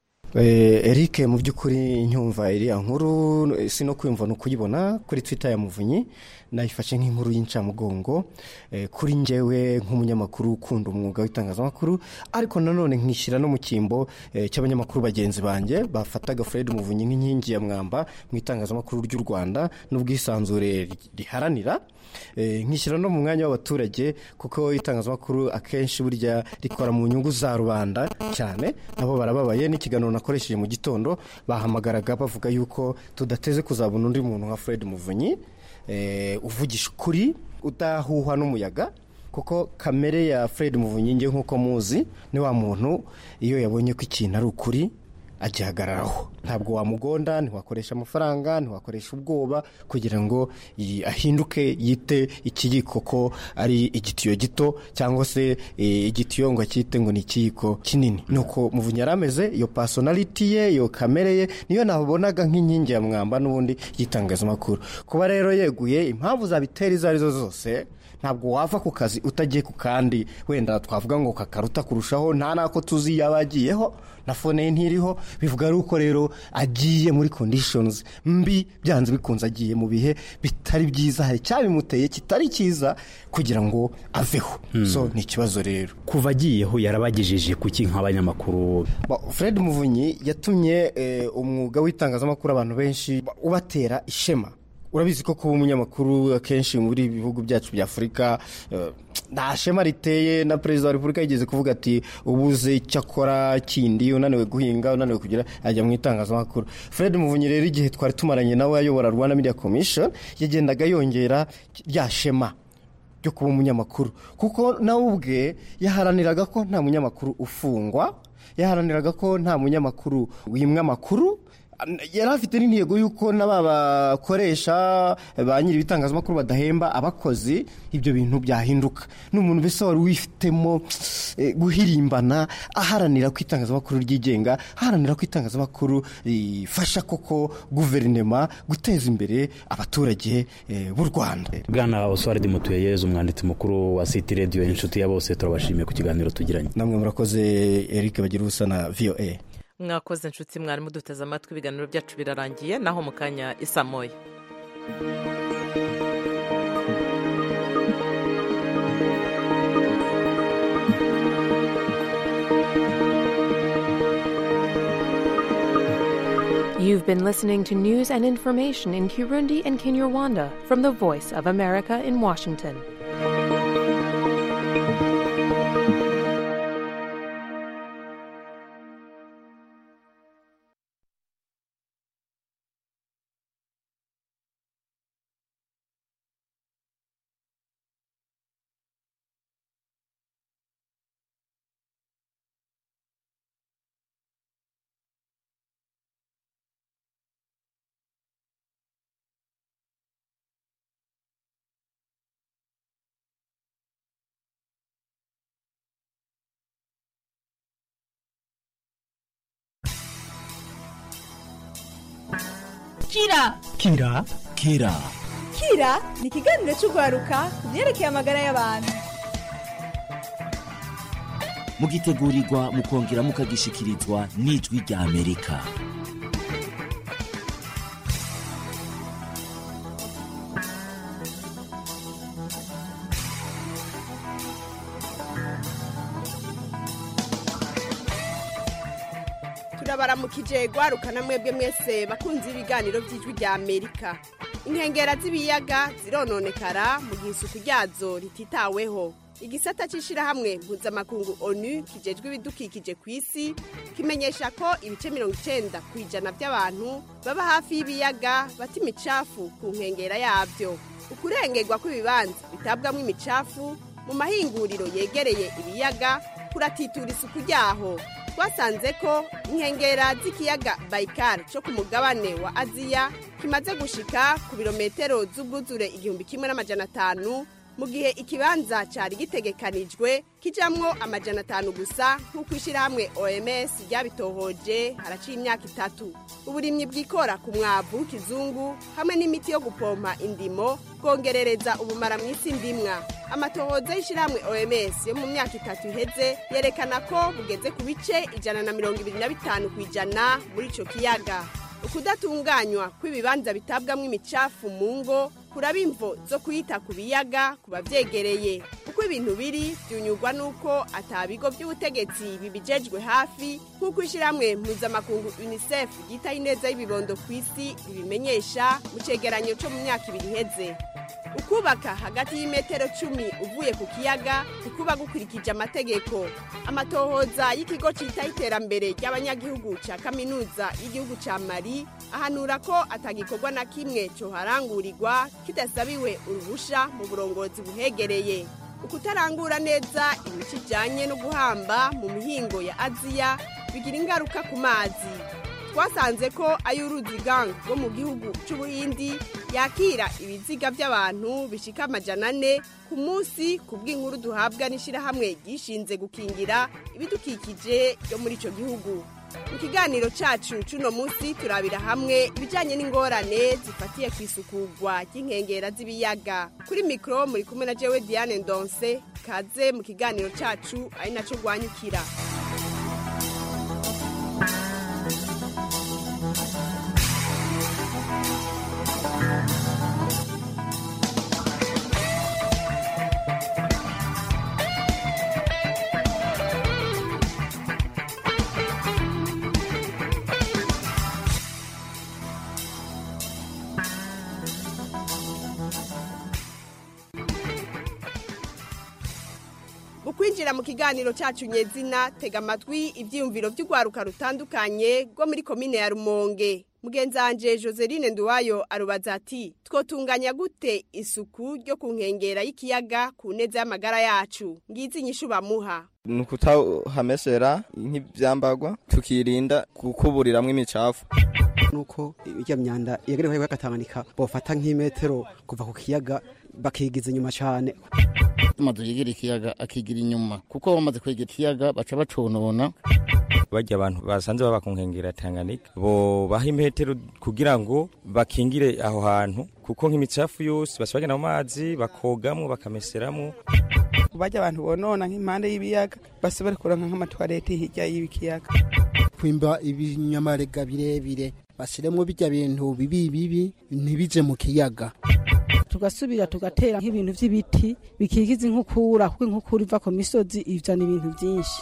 Speaker 7: Eric mu by'ukuri nyumva iriya nkuru si no kwiyumva ni ukuyibona kuri twitter ya muvunyi nayifashe nk'inkuru y'incamugongo kuri njyewe nk'umunyamakuru ukunda umwuga w'itangazamakuru ariko nanone nkishyira no mu cyimbo cy'abanyamakuru bagenzi banjye bafataga fred muvunyi nk'inkingi ya mwamba mu itangazamakuru ry'u rwanda n'ubwisanzure riharanira nkishyira no mu mwanya w'abaturage kuko itangazamakuru akenshi burya rikora mu nyungu za rubanda cyane nabo barababaye n'ikiganiro nakoresheje mu gitondo bahamagaraga bavuga yuko tudateze kuzabona undi muntu nka fred muvunyi uvugisha ukuri udahuhwa n'umuyaga kuko kamere ya fred muvunyi nge nk'uko muzi ni wa muntu iyo yabonye ko ikintu ari ukuri agihagararaho ntabwo wamugonda ntiwakoresha amafaranga ntiwakoresha ubwoba kugira ngo ahinduke yite ikiyiko ko ari igitiyo gito cyangwa se igitiyo ngo acyite ngo ni ikiyiko kinini nuko muvunyi yari ameze iyo pasonaliti ye iyo kamere ye niyo nabonaga nk'inkingi ya mwamba n'ubundi y'itangazamakuru kuba rero yeguye impamvu zabitera izo arizo zose ntabwo wava ku kazi utagiye ku kandi wenda twavuga ngo kakaruta kurushaho nta n'ako tuzi yaba agiyeho na fone ye ntiriho bivuga yuko rero agiye muri kondishonizi mbi byanze bikunze agiye mu bihe bitari byiza hari icyabimuteye kitari cyiza kugira ngo aveho so ni ikibazo rero
Speaker 8: kuva agiyeho yarabagejeje kuki nk'abanyamakuru
Speaker 7: fred muvunyi yatumye umwuga w'itangazamakuru abantu benshi ubatera ishema urabizi ko kuba umunyamakuru akenshi muri ibi bihugu byacu bya afurika nta shema riteye na perezida wa repubulika yigeze kuvuga ati ubuze icyo akora kindi unaniwe guhinga unaniwe kugira ajya mu itangazamakuru fred muvunyi rero igihe twari tumaranye nawe ayobora rwanda media commission yagendaga yongera rya shema ryo kuba umunyamakuru kuko nawe ubwe yaharaniraga ko nta munyamakuru ufungwa yaharaniraga ko nta munyamakuru wimwa amakuru yari afite n'intego y'uko n'aba bakoresha ba nyiri ibitangazamakuru badahemba abakozi ibyo bintu byahinduka ni umuntu mbese wari wifitemo guhirimbana aharanira ko itangazamakuru ryigenga aharanira ko itangazamakuru rifasha koko guverinoma guteza imbere abaturage b'u rwanda
Speaker 8: bwana oswald mutuyeyeze umwanditsi mukuru wa siti radiyo inshuti ya bose turabashimiye ku kiganiro tugiranye
Speaker 7: namwe murakoze eric bagira ubusa na voa
Speaker 1: mwakoze inshuti mwarimu duteze amatwi ibiganiro byacu birarangiye naho mu kanya isa moya
Speaker 9: You've been listening to news and information in Kirundi and Kinyarwanda from the Voice of America in Washington.
Speaker 10: kira
Speaker 11: kira kira
Speaker 10: kira ni ikiganiro cy'urwaruka ku byerekeye amagara y'abantu
Speaker 11: mugitegurirwa mukongera mukagishikirizwa n'ijwi rya amerika
Speaker 12: turabaramukije gwarukana mwebwe mwese bakunze ibiganiro by'ijwi rya amerika inkengera z'ibiyaga zirononekara mu gihe isuku ryazo rititaweho igisata cy'ishyirahamwe mpuzamakungu onu kijejwe ibidukikije ku isi kimenyesha ko ibice mirongo icyenda ku ijana by'abantu baba hafi y'ibiyaga bata imicafu ku nkengera yabyo ukurengerwa kw'ibibanza bitabwamo imicafu mu mahinguriro yegereye ibiyaga kuratitura isuku ryaho twasanze ko inkengera z'ikiyaga bayikari cyo ku mugabane wa aziya kimaze gushika ku birometero z'ubwuzure igihumbi kimwe n'amajana atanu mu gihe ikibanza cyari gitegekanijwe kijamwo amajana atanu gusa nk'uko ishyirahamwe oms ryabitohoje haraciye imyaka itatu uburimyi bwikora ku mwavu w'ikizungu hamwe n'imiti yo gupompa indimo bwongerereza ubumara mu isi ndimwa amatohoza y'ishyirahamwe oms yo mu myaka itatu iheze yerekana ko bugeze ku bice ijana na mirongo ibiri na bitanu ku ijana muri ico kiyaga ukudatunganywa kw'ibibanza bitabwamo imicafu mu ngo kuraba imvo zo kuyita ku biyaga ku bavyegereye uko ibintu biri byunyurwa n'uko atabigo by'ubutegetsi bibijejwe hafi nk'uko ishyirahamwe mpuzamakungu unicef ryitaho ineza y'ibibondo ku isi ribimenyesha mu cegeranyo co mu myaka ibiri iheze ukubaka hagati y'imetero cumi uvuye ku kiyaga ntikuba gukurikije amategeko amatohoza y'ikigo citaho iterambere ry'abanyagihugu ca kaminuza y'igihugu ca mari ahanura ko atagikorwa na kimwe coharangurirwa kidasabiwe uruhusha mu burongozi buhegereye ukutarangura neza imico ijanye no guhamba mu mihingo ya aziya bigira ingaruka ku mazi twasanze ko ay'uruzi gang rwo mu gihugu c'ubuhindi yakira ibiziga by'abantu bishika amajana ane ku munsi ku bw'inkuru duhabwa n'ishyirahamwe ryishinze gukingira ibidukikije byo muri ico gihugu mu kiganiro cacu c'uno munsi turabira hamwe ibijanye n'ingorane zifatiye ku isukugwa ry'inkengera z'ibiyaga kuri mikoro muri kumwe na jewe diane ndonse kaze mu kiganiro cacu ari naco rwanyukira mu kwinjira mu kiganiro cyacu nyezina tega amatwi ibyiyumviro by'urwaruka rutandukanye rwo muri komine ya rumonge mugenzanje joseline nduwayo arubaza ati twotunganya gute isuku ryo ku nkengera y'ikiyaga ku neza y'amagara yacu ngizi inyishu bamuha
Speaker 13: ni ukutahamesera nk'ibyambagwa tukirinda gukuburiramwo imicafu
Speaker 14: nuko irya myanda yegerewe y'agatamanika bofata nk'imetero kuva ku kiyaga bakigiza inyuma cyane
Speaker 15: amazu yegera ikiyaga akigira inyuma kuko bamaze kwegera ikiyaga baca baconona
Speaker 16: barya abantu basanze baba ku nkengera Tanganyika bo baha imetero kugira ngo bakingire aho hantu kuko nk'imicafu yose basi bagenda mu mazi bakogamwo bakameseramo
Speaker 17: bajya abantu bonona nk'impande y'ibiyaga basi bari kuronka nk'amatwarete hirya y'ibikiyaga
Speaker 18: kwimba ibinyamarega birebire bashyiremo bijya bintu bibi bibi ntibije mu kiyaga
Speaker 19: tugasubira tugatera nk'ibintu by'ibiti bikigiza inkukura kuko inkukura iva ku misozi izana ibintu byinshi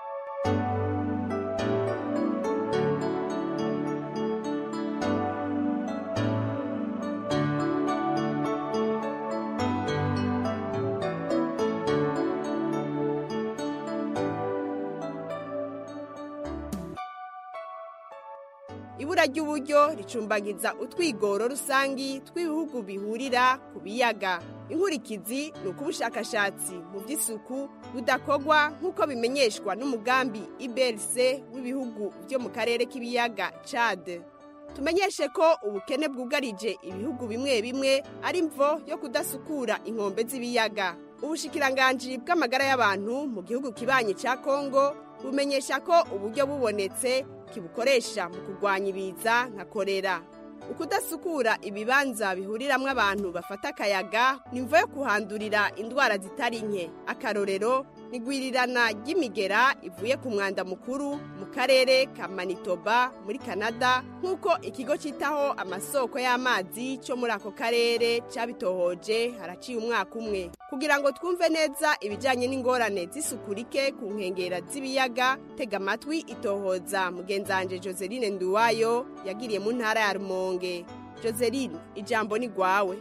Speaker 12: ibura ry'uburyo ricumbagiza utwigoro rusangi tw'ibihugu bihurira ku biyaga inkurikizi ni uko ubushakashatsi mu by'isuku budakorwa nk'uko bimenyeshwa n'umugambi ibrc w'ibihugu byo mu karere k'ibiyaga cade tumenyeshe ko ubukene bwugarije ibihugu bimwe bimwe ari mvo yo kudasukura inkombe z'ibiyaga ubushikiranganji bw'amagara y'abantu mu gihugu kibanye cya kongo bumenyesha ko uburyo bubonetse kibukoresha mu kurwanya ibiza nka korera ukudasukura ibibanza bihuriramwo abantu bafata akayaga ni mvo yo kuhandurira indwara zitari nke akarorero nigwirirana ry'imigera ivuye ku mwanda mukuru mu karere ka manitoba muri canada nk'uko ikigo cyitaho amasoko y'amazi cyo muri ako karere cyabitohoje haraciye umwaka umwe kugira ngo twumve neza ibijyanye n'ingorane z'isuku rike ku nkengera z'ibiyaga tega amatwi itohoza mugenzanje joseline nduwayo yagiriye mu ntara ya rumonge joseline ijambo ni rwawe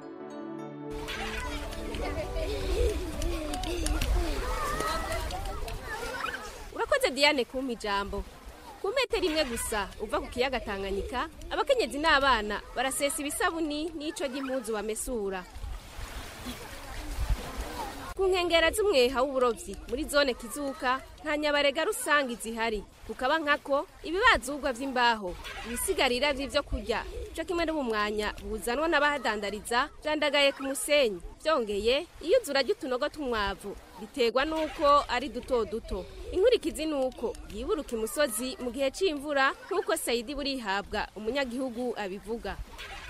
Speaker 20: urakoze diane kumpa ijambo ku metero imwe gusa uva ku kiyaga tanganyika abakenyezi n'abana barasesa ibisabuni n'ico ry'impuzu bamesura ku nkengera z'umweha w'uburovyi muri zone kizuka nta nyabarega rusange zihari kukaba nkako ibibazugwa vy'imbaho ibisigarira vy'ivyo kurya co kimwe n'ubumwanya buzanwa n'abahadandariza vyandagaye ku musenyi vyongeye iyuzura ry'utunogo tw'umwavu biterwa n'uko ari duto duto inkurikizi ni uko yiburuka imusozi mu gihe c'imvura nk'uko sayidi burihabwa umunyagihugu abivuga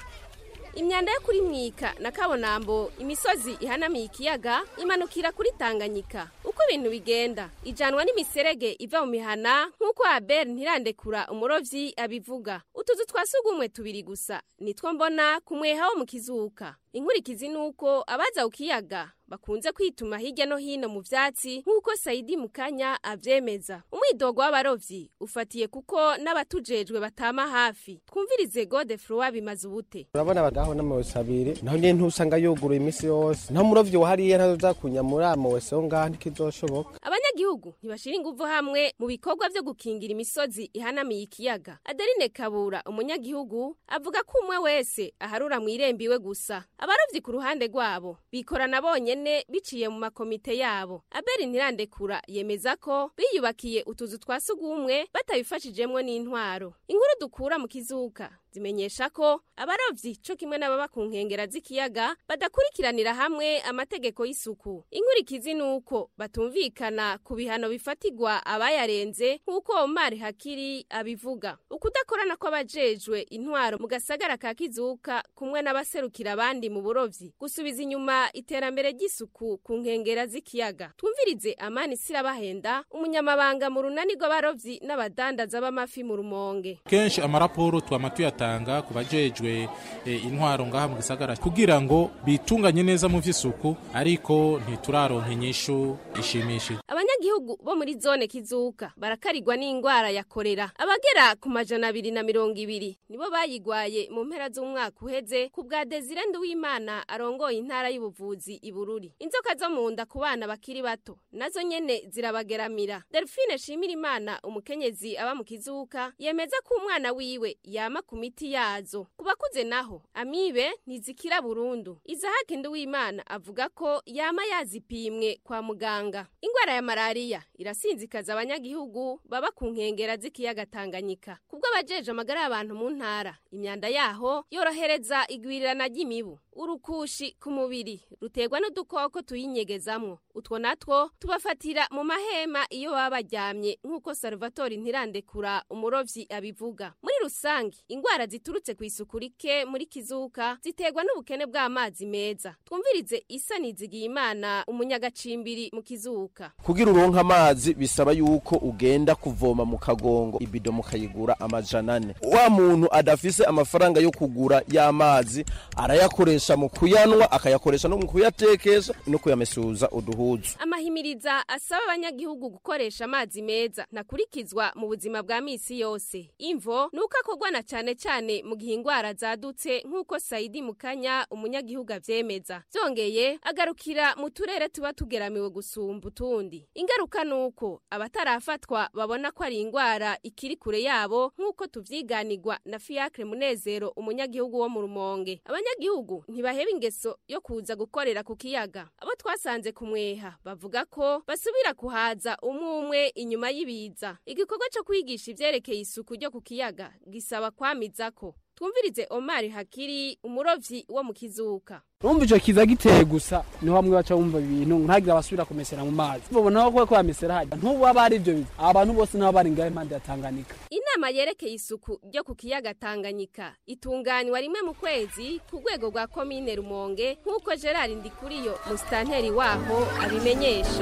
Speaker 20: imyanda yo kuri mwika na kabonambo imisozi ihanamiye ikiyaga imanukira kuri tanganyika uko ibintu bigenda ijanwa n'imiserege iva mu mihana nk'uko abel ntirandekura umurovyi abivuga utuzu twa sugumwe tubiri gusa nitwo mbona ku mweha wo mu kizuka inkurikizi ni uko abaza ku kiyaga bakunze kwituma hirya no hino mu vyatsi nk'uko sayidi mukanya avyemeza umwidogo w'abarovyi ufatiye kuko n'abatujejwe batama hafi twumvirize godefroi bimaze ubute
Speaker 21: urabona badaho n'amawese abiri naho nyene ntusanga yuguruye imisi yose naho umurovyi wahariye ntazoza kunyamura amawese yo ngaha ntikizoshoboka
Speaker 20: abanyagihugu ntibashira inguvu hamwe mu bikorwa vyo gukingira imisozi ihanamiye ikiyaga adeline kabura umunyagihugu avuga ko umwe wese aharura mw'irembo iwe gusa abarovyi ku ruhande rwabo bikorana bonyene biciye mu makomite yabo abeli ntirandekura yemeza ko biyubakiye utuzu twa sugumwe batabifashijemwo n'intwaro inkuru dukura mu kizuka zimenyesha ko abarovyi co kimwe n'ababa ku nkengera z'ikiyaga badakurikiranira hamwe amategeko y'isuku inkurikizi ni uko batumvikana ku bihano bifatigwa abayarenze nk'uko omar hakiri abivuga ukudakorana kw'abajejwe intwaro mu gasagara ka kizuka kumwe n'abaserukira abandi mu burovyi gusubiza inyuma iterambere ry'isuku ku nkengera z'ikiyaga twumvirize amani sirabahenda umunyamabanga mu runani rw'abarovyi n'abadandaza b'amafi mu rumonge
Speaker 22: kenshi amaraporo twama tuyatanga ku bajejwe eh, intwaro ngaha mu gisagara kugira ngo bitunganye neza mu vy'isuku ariko ntituraronka inyishu ishimishije
Speaker 20: abanyagihugu bo muri zone kizuka barakarirwa n'ingwara ya korera abagera ku majana abiri na mirongo ibiri nibo bayigwaye mu mpera z'umwaka uheze ku bwa desire nduwimana arongoye intara y'ubuvuzi ibururi inzoka zo mu nda ku bana bakiri bato nazo nyene zirabageramira delphine shimira imana umukenyezi aba mu kizuka yemeza ko umwana wiwe yama ku miti yazo ku bakuze naho amibe ntizikira burundu izahake nduwimana avuga ko yama yazipimwe kwa muganga ingwara ya malariya irasinzikaza abanyagihugu baba ku nkengera z'ikiyaga tanganyika kubwo abajeje amagara y'abantu mu ntara imyanda yaho yorohereza igwirirana ry'imibu urukushi ku mubiri ruterwa n'udukoko tuyinyegezamwo utwo natwo tubafatira mu mahema iyo baba baryamye nk'uko salvatore ntirandekura umurovyi abivuga muri rusange ingwara ziturutse ku isuku rike muri kizuka ziterwa n'ubukene bw'amazi meza twumvirize isa nizigiye imana umunyagacimbiri mu kizuka
Speaker 23: kugira uronka amazi bisaba yuko ugenda kuvoma mu kagongo ibido mukayigura amajana ane wa muntu adafise amafaranga yo kugura y'amazi arayakoresha mu kuyanwa akayakoresha no mu kuyatekesha no kuyamesuza uduhuzu
Speaker 20: amahimiriza asaba abanyagihugu gukoresha amazi meza ntakurikizwa mu buzima bwa misi yose imvo nuko akorwa na cane cane mu gihe ingwara zadutse nk'uko sayidi mukanya umunyagihugu avyemeza vyongeye agarukira mu turere tuba tugeramiwe gusumba utundi ingaruka nuko abatarafatwa babona ko ari ingwara ikiri kure yabo nk'uko tuvyiganirwa na fiacre munezero umunyagihugu wo mu rumonge abanyagihugu ntibaheba ingeso yo kuza gukorera ku kiyaga abo twasanze ku mweha bavuga ko basubira kuhaza umwe umwe inyuma y'ibiza igikorwa co kwigisha ivyerekeye isuku ryo ku kiyaga gisaba kwamizako twumvirize omari hakiri umurovyi wo mu kizuka
Speaker 24: urumva ico kiza giteye gusa niho bamwe baca bumva ibintu ntagire abasubira kumesera mu mazi babona ko ko bamesera hajya ntubu aba ari ivyo biza abantu bose nabo bari ngaho impande ya tanganyika
Speaker 20: inama inama yerekeye isuku ryo ku kiyaga tanganyika itunganywa rimwe mu kwezi ku rwego rwa komine rumonge nk'uko gerard ndikuriyo musitanteri waho abimenyesha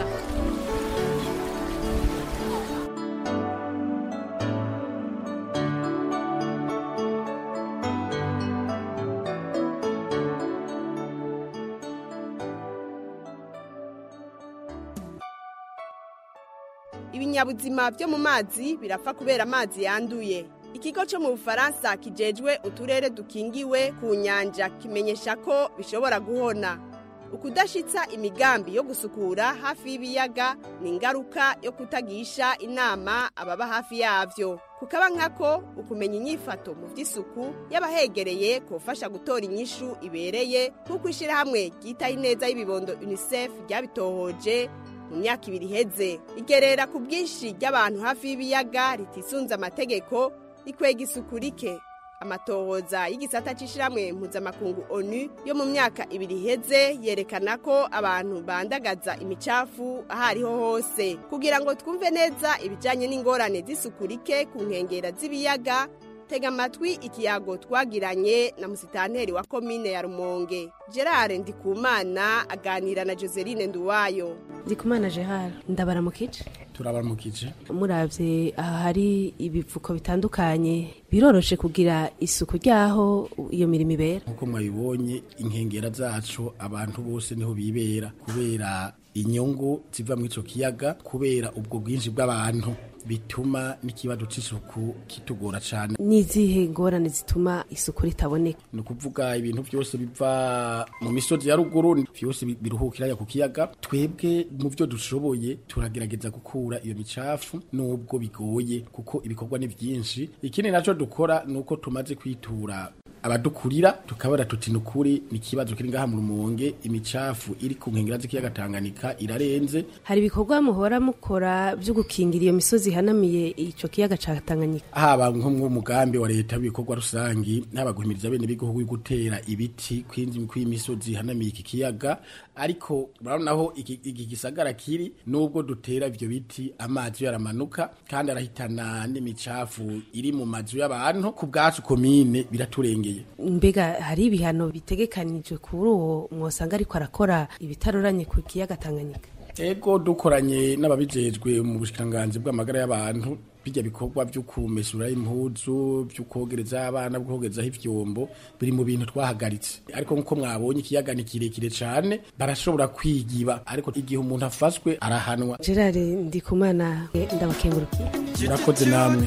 Speaker 12: ibinyabuzima byo mu mazi birapfa kubera amazi yanduye ikigo cyo mu bufaransa kijejwe uturere dukingiwe ku nyanja kimenyesha ko bishobora guhona ukudashitsa imigambi yo gusukura hafi y'ibiyaga ni ingaruka yo kutagisha inama ababa hafi yavyo kukaba nkako ukumenya inyifato mu by'isuku y'abahegereye kufasha gutora inyishu ibereye nk'uko ishyirahamwe ryitaho ineza y'ibibondo unicef ryabitohoje mu myaka ibiri iheze igerera ku bwinshi ry'abantu hafi y'ibiyaga ritisunze amategeko rikwega isuku rike amatohoza y'igisata c'ishiramwe mpuzamakungu onu yo mu myaka ibiri iheze yerekana ko abantu bandagaza imicafu aho ariho hose kugira ngo twumve neza ibijanye n'ingorane z'isuku rike ku nkengera z'ibiyaga tega amatwi ikiyago twagiranye na musitanteri wa komine ya rumonge gerard ndikumana aganira na joseline nduwayo
Speaker 2: ndikumana gerard ndabaramukije
Speaker 4: turabaramukije
Speaker 2: muravye aha hari ibivuko bitandukanye biroroshe kugira isuku ryaho iyo mirimo ibera
Speaker 4: nk'uko mwabibonye inkengera zacu abantu bose niho bibera kubera inyungu ziva muri ico kiyaga kubera ubwo bwinshi bw'abantu bituma n'ikibazo c'isuku kitugora cane
Speaker 2: n'izihe ngorane zituma isuku ritaboneka
Speaker 4: ni ukuvuga ibintu byose biva mu misozi ya ruguru byose biruhukira ku kiyaga twebwe mu byo dushoboye turagerageza gukura iyo micafu nubwo bigoye kuko ibikorwa ni byinshi ikindi nacyo dukora ni uko tumaze kwitura abadukurira tukabara tuti nukuri ni ikibazo kiri ngaha mu rumonge imicafu iri ku nkengera z'ikiyaga Tanganyika irarenze
Speaker 2: hari ibikorwa muhora mukora byo gukingira iyo misozi ihanamiye ico kiyaga ca Tanganyika
Speaker 4: haba nko mu mugambi wa leta w'ibikorwa rusangi haba guhimiriza bene b'igihugu gutera ibiti kwinzi kw'imisozi ihanamiye iki kiyaga ariko urabona iki, iki gisagara kiri nubwo dutera ivyo biti amazi yaramanuka kandi arahitana n'imicafu iri mu mazu y'abantu ku bwacu komine biraturengeye
Speaker 2: mbega hari ibihano bitegekanijwe kuri uwo mwosanga ariko arakora ibitaroranye ku kiyaga Tanganyika
Speaker 4: ego dukoranye n'ababijejwe mu bushikiranganji bw'amagara y'abantu bijya bikorwa byo kumesura impuzu byo kogereza abana bwo kogerezaho ivyombo biri mu bintu twahagaritse ariko nkuko mwabonye ikiyaga ni kirekire cane barashobora kwigiba ariko igihe umuntu afashwe arahanwa
Speaker 2: Gerard Ndikumana ndabakengurukiye
Speaker 4: murakoze namwe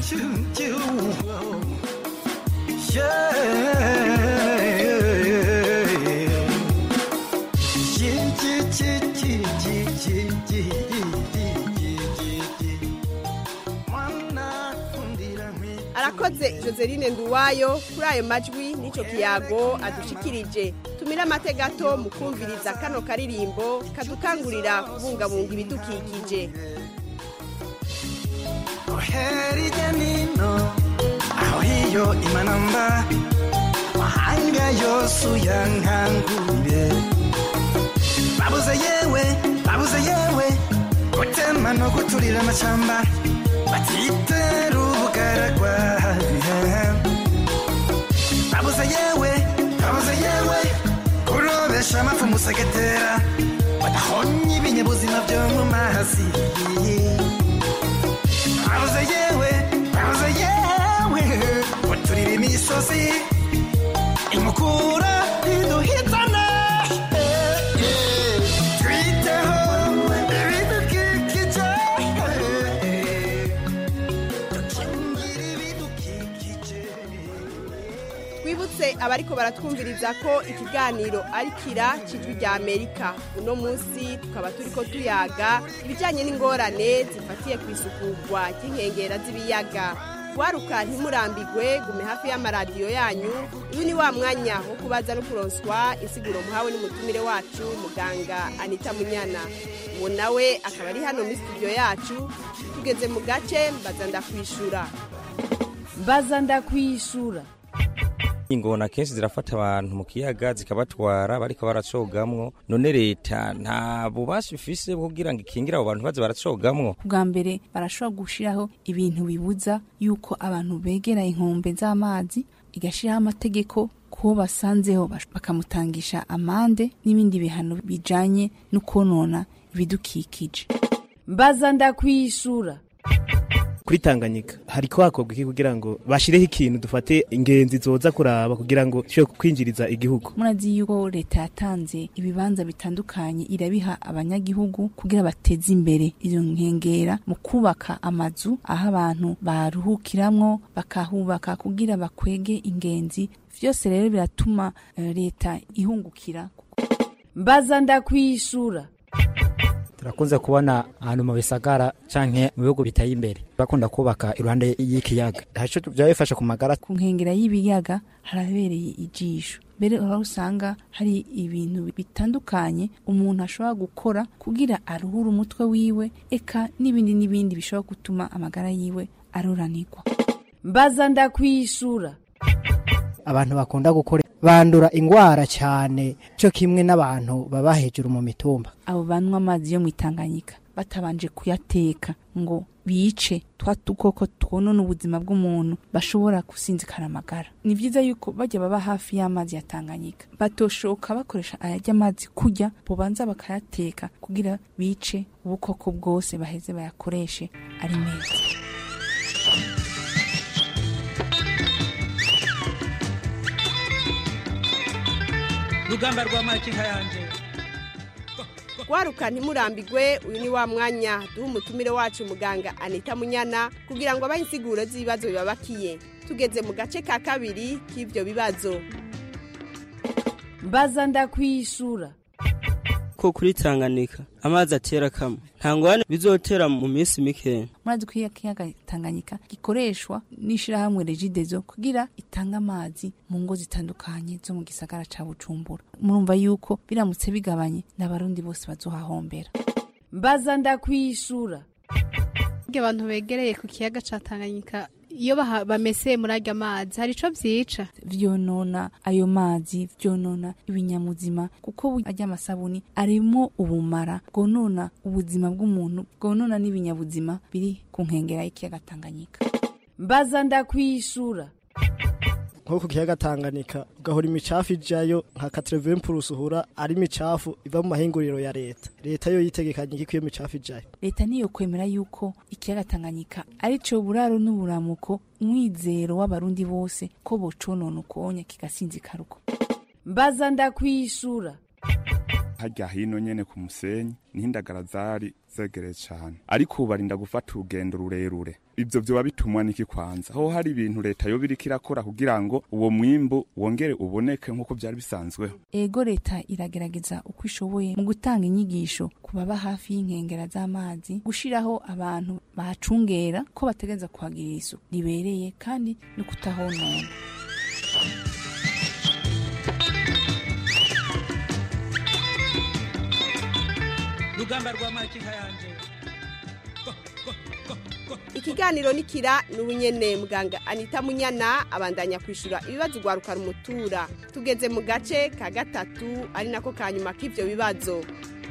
Speaker 12: arakoze joseline nduwayo kuri ayo majwi n'icyo kiyago adushikirije tumire amate gato mu kumviriza kano karirimbo kadukangurira kubungabunga ibidukikije
Speaker 5: hirya nino aho hiyo imanamba mahanga yose uyankangure babuze yewe babuze yewe gutema no guturira amashyamba batitera ubugaragwa babuze yewe babuze yewe kurobesha amafu musegetera badahonye ibinyabuzima byo mu mazi babuze yewe babuze yewe guturira imisozi inkukura iduhitana twiteho ibidukikije
Speaker 12: twibutse abariko baratwumviriza ko ikiganiro ari kira cijwi rya amerika uno munsi tukaba turiko tuyaga ibijanye n'ingorane zifatiye ku isukurwa ry'inkengera z'ibiyaga waruka ntimurambigwe gume hafi y'amaradiyo yanyu uyu ni wa mwanya wo kubaza no kuronswa insiguro muhawe n'umutumire wacu muganga anita munyana uwo nawe akaba ari hano muri studio yacu tugeze mu gace mbaza ndakwishura
Speaker 6: mbaza ndakwishura
Speaker 16: ingona kenshi zirafata abantu mu kiyaga zikabatwara bariko baracogamwo none leta nta bubasha ifise bwo kugira ngo ikingire abo bantu baze baracogamwo
Speaker 3: bwa mbere barashobora gushiraho ibintu bibuza yuko abantu begera inkombe z'amazi igashiraho amategeko kuwo basanzeho bash- bakamutangisha amande n'ibindi bihano bijanye no konona ibidukikije
Speaker 6: mbaza ndakwishura
Speaker 7: kuri Tanganyika hariko hakorwa iki kugira ngo bashireho ikintu dufate ingenzi zoza kuraba kugira ngo zishobore kwinjiriza igihugu
Speaker 3: murazi yuko leta yatanze ibibanza bitandukanye irabiha abanyagihugu kugira bateze imbere izo nkengera mu kubaka amazu aho abantu baruhukiramwo bakahubaka kugira bakwege ingenzi vyose rero biratuma eh, leta ihungukira
Speaker 6: mbaza ndakwishura
Speaker 8: turakunze kubona ahantu mu bisagara canke mu bihugu biteye imbere bakunda kubaka iruhande y'ikiyaga haco byaba bifasha ku magara
Speaker 3: ku nkengera y'ibiyaga harabereye ijisho mbere aho usanga hari ibintu bitandukanye umuntu ashobora gukora kugira aruhure umutwe wiwe eka n'ibindi n'ibindi bishobora gutuma amagara yiwe aruranirwa
Speaker 6: mbaza ndakwishura
Speaker 25: abantu bakunda gukora bandura ingwara cyane cyo kimwe n'abantu baba hejuru mu mitumba
Speaker 3: abo banywa amazi yo mu itanganyika batabanje kuyateka ngo bice twa dukoko twonona ubuzima bw'umuntu bashobora gusinzikana amagara ni byiza yuko bajya baba hafi y'amazi ya tanganyika batoshoka bakoresha ayajya amazi kurya bubanza bakayateka kugira bice ubukoko bwose baheze bayakoreshe ari meza
Speaker 26: rugamba rwa makinka yanje
Speaker 12: waruka ntimurambigwe uyu ni wa mwanya duha umutumire wacu muganga anita munyana kugira ngo abahe insiguro z'ibibazo bibabakiye tugeze mu gace ka kabiri k'ibyo bibazo
Speaker 6: mbaza ndakwishura
Speaker 27: ko kuri Tanganyika amazi atera kamwe nta ngwane bizotera mu minsi mikeya
Speaker 3: murazi ko iya kiyaga tanganyika gikoreshwa n'ishirahamwe regidezo kugira itange amazi mu ngo zitandukanye zo mu gisagara ca bujumbura murumva yuko biramutse bigabanye n'abarundi bose bazohahombera
Speaker 6: mbaza ndakwishura
Speaker 28: abantu begereye ku kiyaga ca Tanganyika iyo baha- bameseye muri arya mazi hari ico vyica
Speaker 3: vyonona ayo mazi vyonona ibinyamuzima kuko bu- arya masabuni arimo ubumara bwonona ubuzima bw'umuntu bwonona n'ibinyabuzima biri ku nkengera y'ikiyaga tanganyika
Speaker 6: mbaza ndakwishura
Speaker 25: nko ku kiyaga Tanganyika ugahora imicafu ijayo nka 80% uhura ari imicafu iva mu mahinguriro ya leta leta yo yitegekanye iki iyo micafu ijayo
Speaker 3: leta niyo kwemera yuko ikiyaga tanganyika ari co buraro n'uburamuko umwizero w'abarundi bose ko boconona ukonya kigasinzikara uko
Speaker 6: mbaza ndakwishura
Speaker 29: harya hino nyene ku musenyi niho indagara zari zegereye cane ariko ubu barinda gufata urugendo rurerure ivyo vyoba bitumwa n'iki kwanza ho hari ibintu leta yoba iriko irakora kugira ngo uwo mwimbu wongere uboneke nk'uko vyari bisanzweho
Speaker 3: ego leta iragerageza uko ishoboye mu gutanga inyigisho ku baba hafi y'inkengera z'amazi gushiraho abantu bahacungera ko bategereza kuhagirira isuku ribereye kandi no kutahonona
Speaker 26: rugamba rwa makinka yanje
Speaker 12: ikiganiro nikira ni ubunyene muganga anita munyana abandanya kwishura ibibazo ugwaruka rumutura tugeze mu gace ka gatatu ari nako ka nyuma k'ivyo bibazo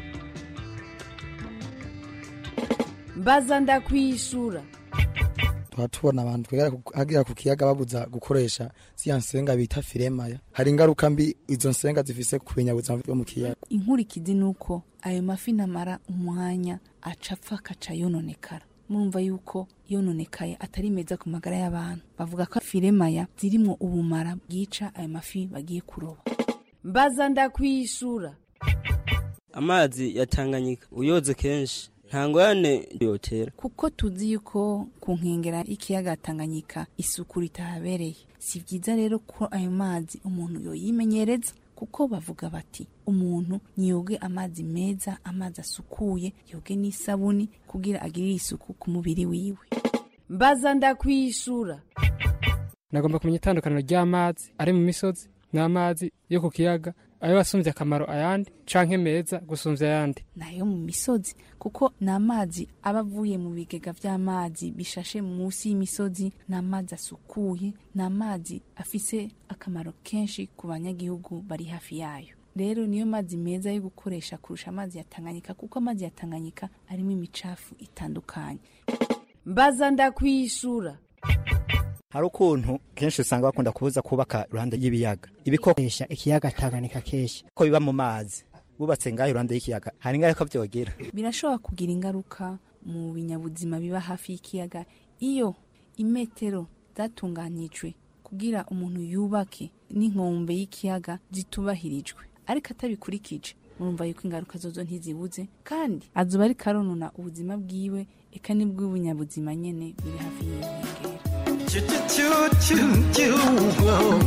Speaker 6: mbaza ndakwishura
Speaker 30: tuba tubona abantu twegera ku- hagera ku kiyaga babuza gukoresha ziya nsenga bita firemaya hari ingaruka mbi izo nsenga zifise ku binyabuzima byo mu kiyaga
Speaker 3: inkurikizi ni uko ayo mafi namara umwanya aca apfa akaca yononekara murumva yuko yononekaye atari meza ku magara y'abantu bavuga ko firemaya zirimwo ubumara bwica ayo mafi bagiye kuroba
Speaker 6: mbaza ndakwishura
Speaker 27: amazi ya Tanganyika uyoze kenshi nta ngwane yotera
Speaker 3: kuko tuzi yuko ku nkengera y'ikiyaga tanganyika isuku ritahabereye si byiza rero ko ayo mazi umuntu yoyimenyereza kuko bavuga bati umuntu niyoge amazi meza amazi asukuye yoge n'isabuni kugira agirire isuku ku mubiri wiwe
Speaker 6: mbaza ndakwishura
Speaker 24: nagomba kumenya itandukaniro ry'amazi ari mu misozi n'amazi yo ku kiyaga ayo wasumbye akamaro ayandi canke meza gusumvya ayandi
Speaker 3: nayo mu misozi kuko ni amazi aba avuye mu bigega vy'amazi bishashe munsi y'imisozi ni amazi asukuye ni amazi afise akamaro kenshi ku banyagihugu bari hafi yayo rero niyo mazi meza yo gukoresha kurusha amazi ya Tanganyika kuko amazi ya Tanganyika arimo imicafu itandukanye
Speaker 6: mbaza ndakwishura
Speaker 8: hari ukuntu kenshi usanga bakunda kubuza kubaka iruhande y'ibiyaga ibikoresha
Speaker 1: ikiyaga Tanganyika kenshi
Speaker 8: ko biba mu mazi bubatse ngaho iruhande y'ikiyaga hari ingaruka byogira
Speaker 3: birashobora kugira ingaruka mu binyabuzima biba hafi y'ikiyaga iyo imetero zatunganijwe kugira umuntu yubake n'inkombe y'ikiyaga zitubahirijwe ariko atabikurikije murumva yuko ingaruka zozo ntizibuze kandi azuba ariko aronona ubuzima bwiwe eka n'ubw'ubunyabuzima nyene biri hafi y'inkengera
Speaker 5: Choo choo choo choo choo.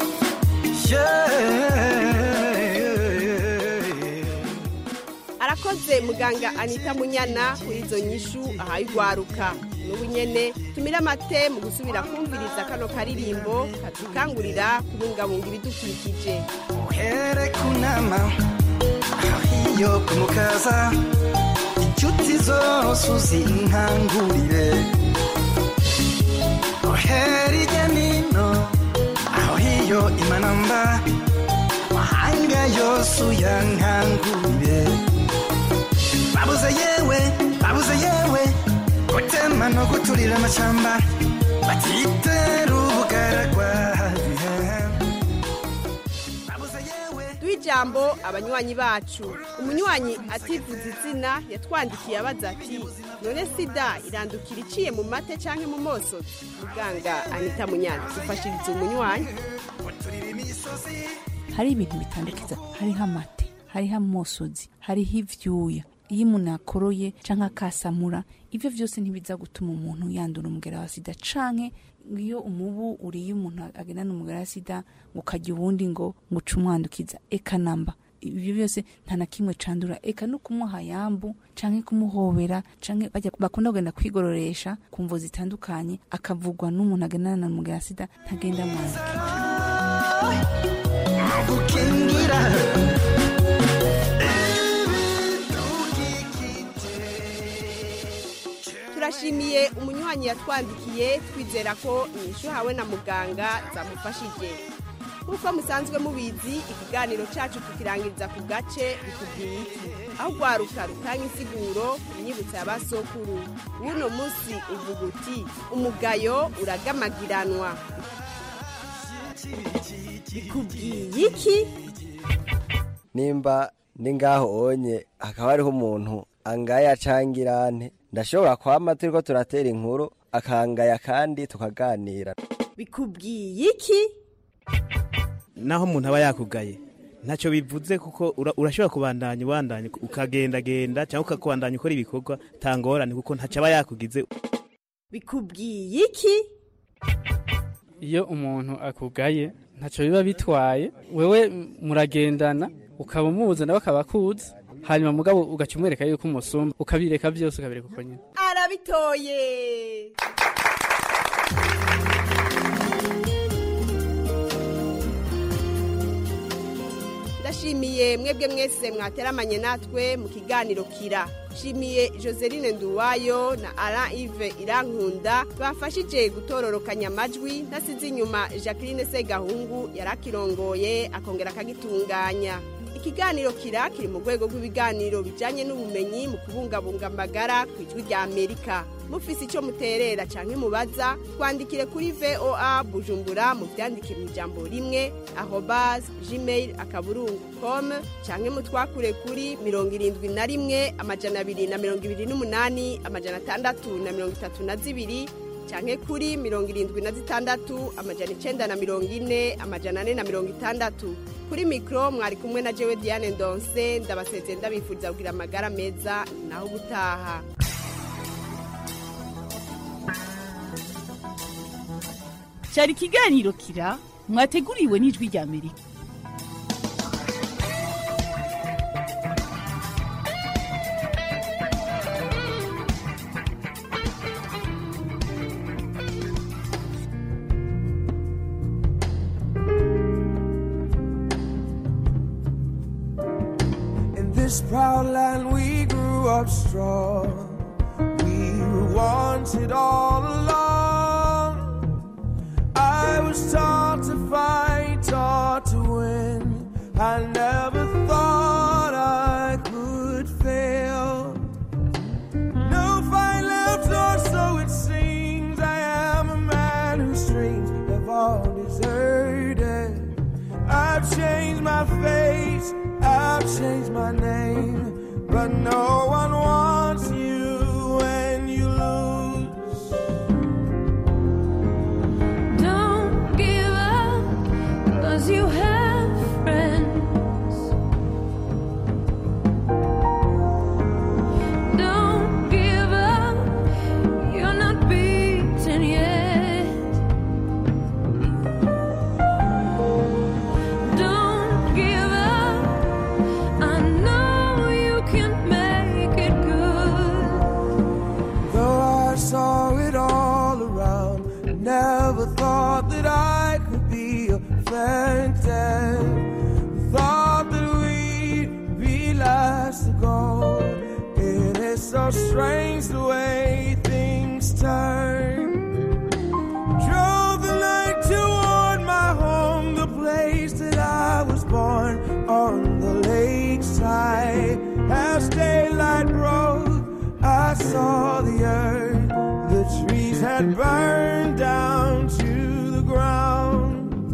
Speaker 5: Yeah.
Speaker 12: arakoze muganga anita munyana kuri izo nyishu ahaye urwaruka n'ubu nyene tumire amate mu gusubira kumviriza kano karirimbo kadukangurira kubungabunga ibidukikije
Speaker 5: uhere kunama iyo kumukaza inshuti zose uzinkangurire uhere irya nino aho hiyo imanamba mahanga yose uyankangurire babuze yewe babuze yewe gutema no guturira amashyamba batitera ubugaragwa
Speaker 12: duha ijambo abanywanyi bacu umunywanyi ativuza izina yatwandikiye abaza ati none sida irandukira iciye mu mate cyangwa mu moso muganga anita munyana dufashiriza umunywanyi
Speaker 3: hari ibintu bitandukiza hariho amate hariho amosozi hariho ivyuya iyo umuntu akoroye canke akasamura ivyo vyose ntibiza gutuma umuntu yandura umugera wa sida canke iyo umubu uriye umuntu agendana umugera wa sida ngo ukarya uwundi ngo ngo uce umwandukiza eka namba ibyo byose nta na kimwe candura eka no kumuha yambu canke kumuhobera canke bajya bakunda kugenda kwigororesha ku mvo zitandukanye akavugwa n'umuntu agendana na umugera wa sida ntagenda mwandukira
Speaker 5: gukingira
Speaker 12: turashimiye umunywanyi yatwandikiye twizera ko inyishu hawe na muganga zamufashije nk'uko musanzwe mubizi ikiganiro cyacu tukirangiriza ku gace bikubwiye iki aho rwaruka rutanga insiguro imyibutso ya basokuru w'uno munsi uvuga uti umugayo uragamagiranwa bikubwiye iki
Speaker 9: nimba ndi ngaho onye hakaba hariho umuntu angaya cangirante ndashobora kwama turiko turatera inkuru akangaya kandi tukaganira
Speaker 12: bikubwiye iki
Speaker 7: naho umuntu aba yakugaye ntacyo bivuze kuko ura- urashobora kubandanya ubandanya ukagendagenda cyangwa ukakubandanya ukora ibikorwa tangorane kuko ntacyo aba yakugize
Speaker 12: bikubwiye iki
Speaker 24: iyo umuntu akugaye ntacyo biba bitwaye wewe muragendana ukaba umuzi nawe akaba akuzi hanyuma mugabo ugaca umwereka yuko umusumba ukabireka byose ukabireka uko nyine
Speaker 12: arabitoye ndashimiye mwebwe mwese mwateramanye natwe mu kiganiro kira nshimiye joseline nduwayo na alain ive irankunda bafashije gutororokanya amajwi ntasize inyuma jacqueline segahungu yari akirongoye akongera akagitunganya ikiganiro kira kiri mu rwego rw'ibiganiro bijyanye n'ubumenyi mu kubungabunga amagara ku ijwi rya amerika mufise icyo muterera cyangwa mubaza twandikire kuri voa bujumbura mu byandike mu ijambo rimwe ahobaze gmail akaburungu com cyangwa mutwakure kuri mirongo irindwi na rimwe amajana abiri na mirongo ibiri n'umunani amajana atandatu na mirongo itatu na zibiri cyangwa kuri mirongo irindwi na zitandatu amajana icyenda na mirongo ine amajana ane na mirongo itandatu kuri mikoro mwari kumwe na jewe diane ndonse ndabasezeye ndabifuriza kugira amagara meza naho ubutaha
Speaker 10: cyari ikiganiro kira mwateguriwe n'ijwi rya amerika
Speaker 1: proud land we grew up strong. We were wanted all along. I was taught to fight, taught to win. I never thought I could fail. No fight left, or so it seems. I am a man whose dreams have all deserted. I've changed my face, I've changed my name, but no one wants you when you lose.
Speaker 11: Don't give up, cause you have friends. Don't give up, you're not beaten yet. Don't give up, I know you can make it good.
Speaker 1: Though I saw it all around, I never thought that I could be a phantom. Thought that we'd be last to go. It is so strange the way things turn. Drove the night toward my home, the place that I was born on the lakeside. As daylight broke, I saw the earth. The trees had burned down to the ground.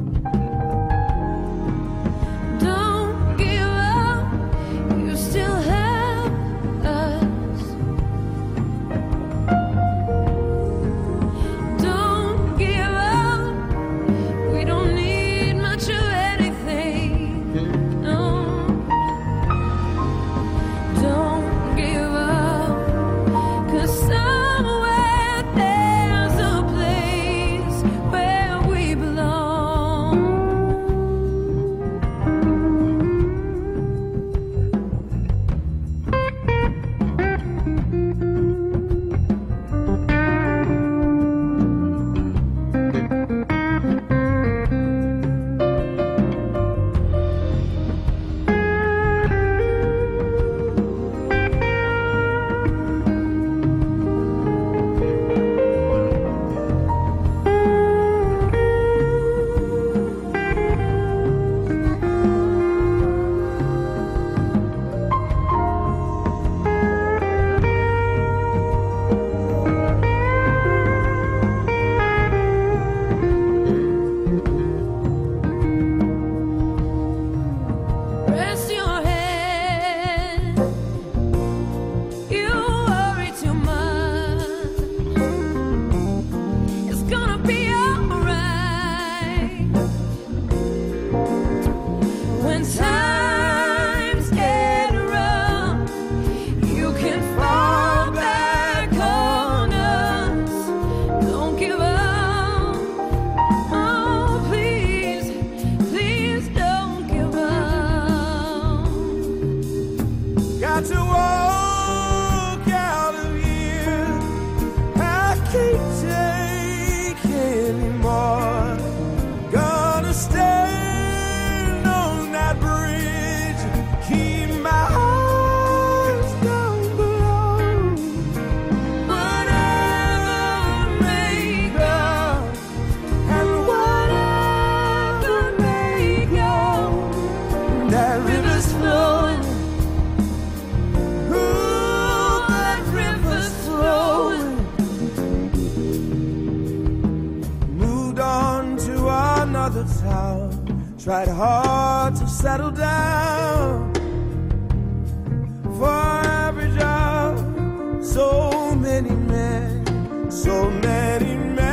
Speaker 11: Don't give up, you still have us. Don't give up, we don't need much of anything. No. Don't give up, 'cause somewhere there's a place where we belong. Rest your head. You worry too much. It's gonna be alright. When times get rough, you can fall back on us. Don't give up. Oh, please, please don't give up.
Speaker 1: Got to walk out of here. I can't take anymore. Gonna stand on that bridge. Keep my eyes down below. Whatever may come, and whatever may go, that river's flowing. Ooh, that river's flowing. Moved on to another town. Tried hard to settle down. For every job, so many men, so many men.